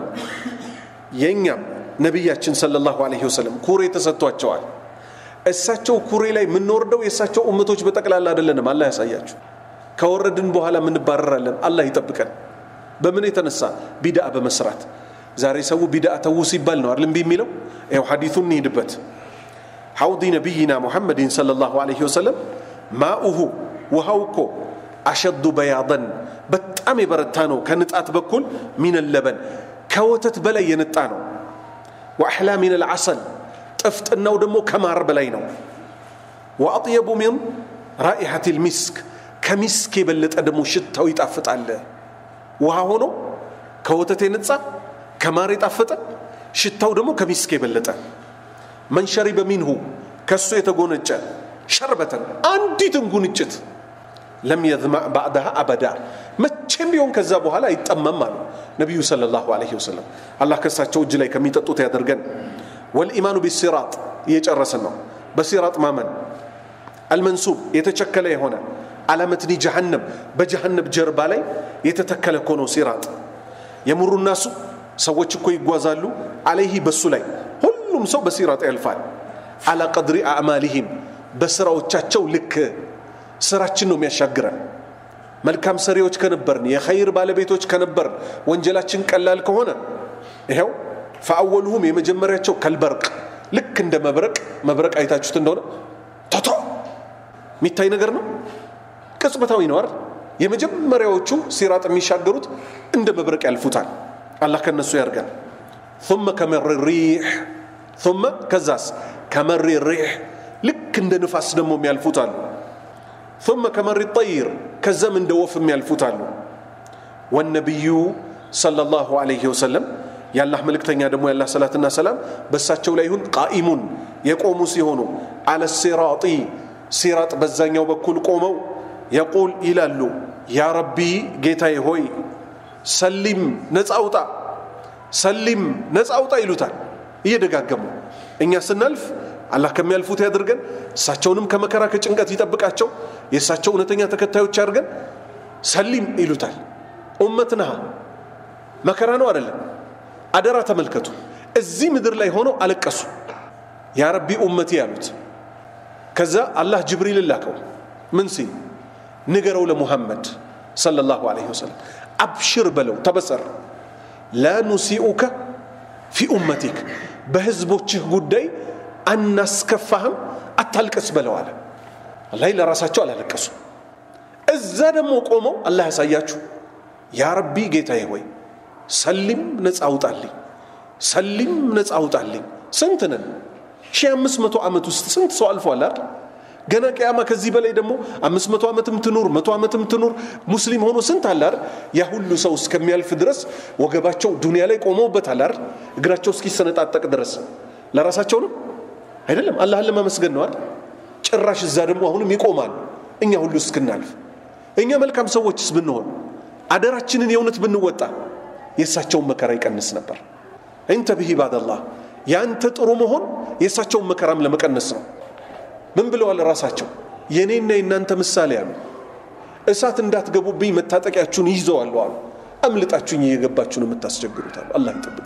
የእኛም ነቢያችን ሰለላሁ ዐለይሂ ወሰለም ኩሬ ተሰጥቷቸዋል እሳቸው ኩሬ ላይ የምንወርደው የእሳቸው እመቶች በጠቅላላ አይደለንም አላህ ያሳያችሁ ከወረድን በኋላ ምንባረራለን አላህ ይጠብቀን በምን የተነሳ ቢድአ በመስራት ዛሬ ሰው ቢድአ ተዉ ሲባል ነው አይደል የሚለው ይኸው ሐዲቱን እንሂድበት ሐውዲ ነቢይና ሙሐመድን ሰለላሁ ዐለይሂ ወሰለም ማኡሁ ውሃው እኮ አሸዱ በያደን በጣም የበረታ ነው ከንጣት በኩል ሚነለበን ከወተት በላይ የነጣ ነው ወአሕላ ሚን አልዓሰል ጥፍጥናው ደግሞ ከማር በላይ ነው ወአጥየቡ ሚን ራኢሐት ልሚስክ ከሚስክ የበለጠ ደግሞ ሽታው ይጣፍጣል ውሃ ሆኖ ከወተት የነጻ ከማር የጣፈጠ ሽታው ደግሞ ከሚስክ የበለጠ መን ሸሪበ ሚንሁ ከሱ የተጎነጨ ሸርበተን አንዲትን ጉንጭት ለም የዝማዕ ባዕድሃ አበዳ መቼም ቢሆን ከዛ በኋላ አይጠመም አሉ ነቢዩ ስለ ላሁ ለ ወሰለም አላህ ከሳቸው እጅ ላይ ከሚጠጡት ያደርገን ወልኢማኑ ቢሲራጥ እየጨረስን ነው በሲራጥ ማመን አልመንሱብ የተቸከለ የሆነ አላመትኒ ጀሃነም በጀሃነም ጀርባ ላይ የተተከለ እኮ ነው ሲራጥ የምሩ ናሱ ሰዎች እኮ ይጓዛሉ አለይህ በሱ ላይ ሁሉም ሰው በሲራጥ ያልፋል አላ ቀድሪ አዕማሊሂም በስራዎቻቸው ልክ ስራችን ነው የሚያሻግረን መልካም ሰሪዎች ከነበርን የኸይር ባለቤቶች ከነበርን ወንጀላችን ቀላል ከሆነ ይኸው ፈአወሉሁም የመጀመሪያቸው ከልበርቅ ልክ እንደ መብረቅ መብረቅ አይታችሁት እንደሆነ ቶቶ የሚታይ ነገር ነው ቅጽበታዊ ነው አይደል የመጀመሪያዎቹ ሲራጥ የሚሻገሩት እንደ መብረቅ ያልፉታል አላህ ከነሱ ያርገን ثم كمر الريح ثم ከዛስ ከመሪ ሪሕ ልክ እንደ ንፋስ ደግሞ የሚያልፉት አሉ ثم كمر الطير ከዛም እንደ ወፍ የሚያልፉት አሉ ወነቢዩ صلى الله عليه وسلم የአላህ መልእክተኛ ደግሞ ያላህ ሰላትና ሰላም በእሳቸው ላይ ይሁን ቃኢሙን የቆሙ ሲሆኑ አለ ሲራጢ ሲራጥ በዛኛው በኩል ቆመው የቁል ይላሉ ያ ረቢ ጌታዬ ሆይ ሰሊም ነፃ አውጣ ሰሊም ነፃ አውጣ ይሉታል እየደጋገሙ እኛ ስናልፍ አላህ ከሚያልፉት ያድርገን እሳቸውንም ከመከራ ከጭንቀት ይጠብቃቸው የእሳቸው እውነተኛ ተከታዮች ያድርገን ሰሊም ይሉታል ኡመት ነሃ መከራ ነው አይደለም አደራ ተመልከቱ እዚህ ምድር ላይ ሆነው አለቀሱ ያ ረቢ ኡመቲ ያሉት ከዛ አላህ ጅብሪል ላከው ምን ሲል ንገረው ለሙሐመድ ሰለላሁ ዐለይሂ ወሰለም አብሽር በለው ተበሰር ላ ኑሲኡከ ፊ ኡመቲክ በህዝቦችህ ጉዳይ አናስከፋህም አታልቅስ በለው አለ ላይ ለራሳቸው አላለቀሱ እዛ ደግሞ ቆመው አላህ ያሳያችሁ ያ ረቢ ጌታዬ ሆይ ሰሊም ነፃ አውጣልኝ ሰሊም ነፃ አውጣልኝ ስንት ነን ሺህ አምስት መቶ ዓመት ውስጥ ስንት ሰው አልፏል አይደል ገና ቅያማ ከዚህ በላይ ደግሞ አምስት መቶ ዓመትም ትኑር መቶ ዓመትም ትኑር ሙስሊም ሆኖ ስንት አለ አይደል ያ ሁሉ ሰው እስከሚያልፍ ድረስ ወገባቸው ዱንያ ላይ ቆመውበታል አይደል እግራቸው እስኪሰነጣጠቅ ድረስ ለራሳቸው ነው አይደለም አላህን ለማመስገን ነው አይደል ጭራሽ እዛ ደግሞ አሁንም ይቆማሉ እኛ ሁሉ እስክናልፍ እኛ መልካም ሰዎችስ ብንሆን አደራችንን የእውነት ብንወጣ የእሳቸውን መከራ ይቀንስ ነበር እንተብህ ኢባደላህ የአንተ ጥሩ መሆን የእሳቸውን መከራም ለመቀነስ ነው ምን ብለዋል ራሳቸው የእኔና የእናንተ ምሳሌ አሉ እሳት እንዳትገቡብኝ መታጠቂያችሁን ይዘዋሉ አሉ አምልጣችሁኝ እየገባችሁን የምታስቸግሩት አሉ አላህ ይጠብቅ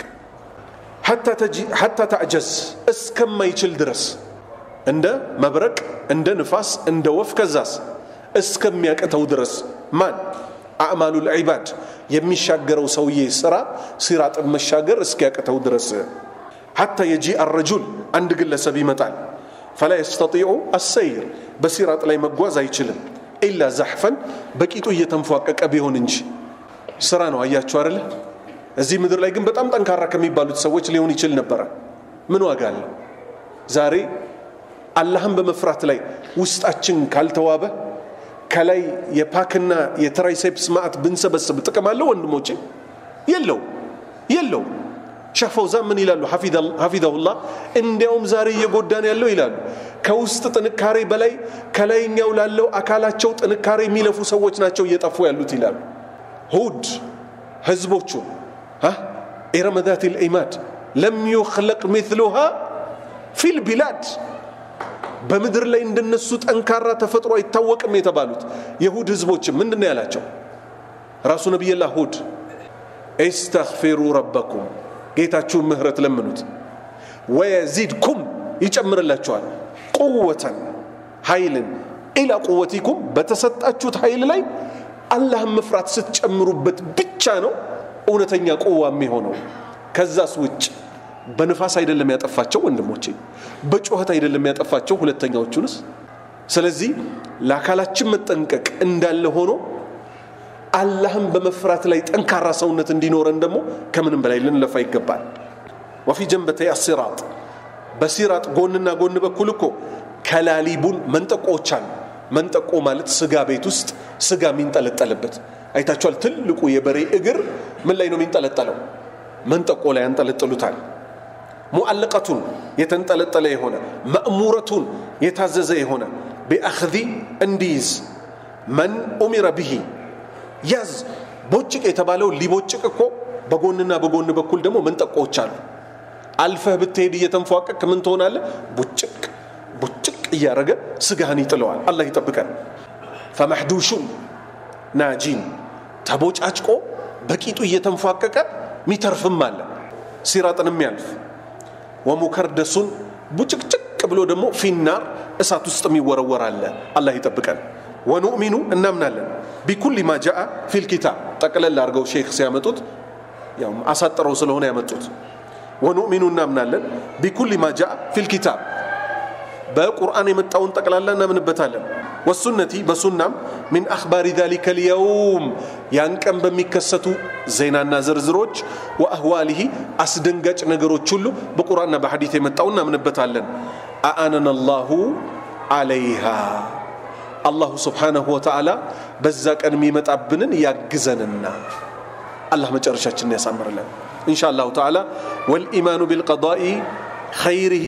ሐታ ተዕጀዝ እስከማይችል ድረስ እንደ መብረቅ እንደ ንፋስ እንደ ወፍ ከዛስ እስከሚያቅተው ድረስ ማን አዕማሉ ልዒባድ የሚሻገረው ሰውዬ ስራ ሲራጥን መሻገር እስኪያቅተው ድረስ ሐታ የጂ አረጁል አንድ ግለሰብ ይመጣል ፈላ የስተጢዑ አሰይር በሲራጥ ላይ መጓዝ አይችልም ኢላ ዛሕፈን በቂጡ እየተንፏቀቀ ቢሆን እንጂ ስራ ነው አያችሁ አደለ እዚህ ምድር ላይ ግን በጣም ጠንካራ ከሚባሉት ሰዎች ሊሆን ይችል ነበረ ምን ዋጋ አለው ዛሬ አላህን በመፍራት ላይ ውስጣችን ካልተዋበ ከላይ የፓክና የትራይሴፕስ ማዕት ብንሰበስብ ጥቅም አለው ወንድሞቼ የለው የለው ሸፈውዛ ምን ይላሉ ሐፊዘሁላህ እንዲያውም ዛሬ እየጎዳን ያለው ይላሉ ከውስጥ ጥንካሬ በላይ ከላይኛው ላለው አካላቸው ጥንካሬ የሚለፉ ሰዎች ናቸው እየጠፉ ያሉት ይላሉ ሁድ ህዝቦቹ ኢረመ ዛት ልዒማድ ለም ዩክለቅ ሚትሉሃ ፊል ቢላድ በምድር ላይ እንደነሱ ጠንካራ ተፈጥሮ አይታወቅም የተባሉት የሁድ ህዝቦችም ምንድን ነው ያላቸው ራሱ ነቢይላህ ሁድ ኢስተግፊሩ ረበኩም ጌታችሁን ምህረት ለምኑት ወየዚድኩም ይጨምርላችኋል ቁወተን ኃይልን ኢላ ቁወቲኩም በተሰጣችሁት ኃይል ላይ አላህን መፍራት ስትጨምሩበት ብቻ ነው እውነተኛ ቁዋ የሚሆነው ከዛስ ውጭ በንፋስ አይደለም ያጠፋቸው ወንድሞቼ በጩኸት አይደለም ያጠፋቸው ሁለተኛዎቹንስ ስለዚህ ለአካላችን መጠንቀቅ እንዳለ ሆኖ አላህን በመፍራት ላይ ጠንካራ ሰውነት እንዲኖረን ደግሞ ከምንም በላይ ልንለፋ ይገባል ወፊ ጀንበተይ አሲራጥ በሲራጥ ጎንና ጎን በኩል እኮ ከላሊቡን መንጠቆዎች አሉ መንጠቆ ማለት ስጋ ቤት ውስጥ ስጋ የሚንጠለጠልበት አይታችኋል ትልቁ የበሬ እግር ምን ላይ ነው የሚንጠለጠለው መንጠቆ ላይ ያንጠለጥሉታል ሙአለቀቱን የተንጠለጠለ የሆነ መእሙረቱን የታዘዘ የሆነ ቢአኽዚ እንዲይዝ መን ኡሚረ ብሂ ያዝ ቦጭቅ የተባለው ሊቦጭቅ እኮ በጎንና በጎን በኩል ደግሞ መንጠቆዎች አሉ አልፈህ ብትሄድ እየተንፏቀቅ ምን ትሆናለ ቡጭቅ ቡጭቅ እያደረገ ስጋህን ይጥለዋል አላህ ይጠብቀን ፈመሕዱሹን ናጂን ተቦጫጭቆ በቂጡ እየተንፏቀቀ ሚተርፍም አለ ሲራጥን የሚያልፍ ወሙከርደሱን ቡጭቅጭቅ ብሎ ደግሞ ፊናር እሳት ውስጥ የሚወረወር አለ አላህ ይጠብቀን ወኑእሚኑ እናምናለን ቢኩል ማ ጃአ ፊል ኪታብ ጠቅለል አድርገው ሼክ ሲያመጡት ያው አሳጥረው ስለሆነ ያመጡት ወኑእሚኑ እናምናለን ቢኩል ማ ጃአ ፊል ኪታብ በቁርአን የመጣውን ጠቅላላ እናምንበታለን ወሱነቲ በሱናም ሚን አኽባሪ ዛሊከ ልየውም ያን ቀን በሚከሰቱ ዜናና ዝርዝሮች ወአህዋሊሂ አስደንጋጭ ነገሮች ሁሉ በቁርአንና በሐዲት የመጣው እናምንበታለን አአነን አላሁ አለይሃ አላሁ ስብሓነሁ ወተዓላ በዛ ቀን የሚመጣብንን ያግዘንና አላህ መጨረሻችንን ያሳምርለን ኢንሻ አላሁ ተዓላ ወልኢማኑ ቢልቀዳኢ ኸይሪህ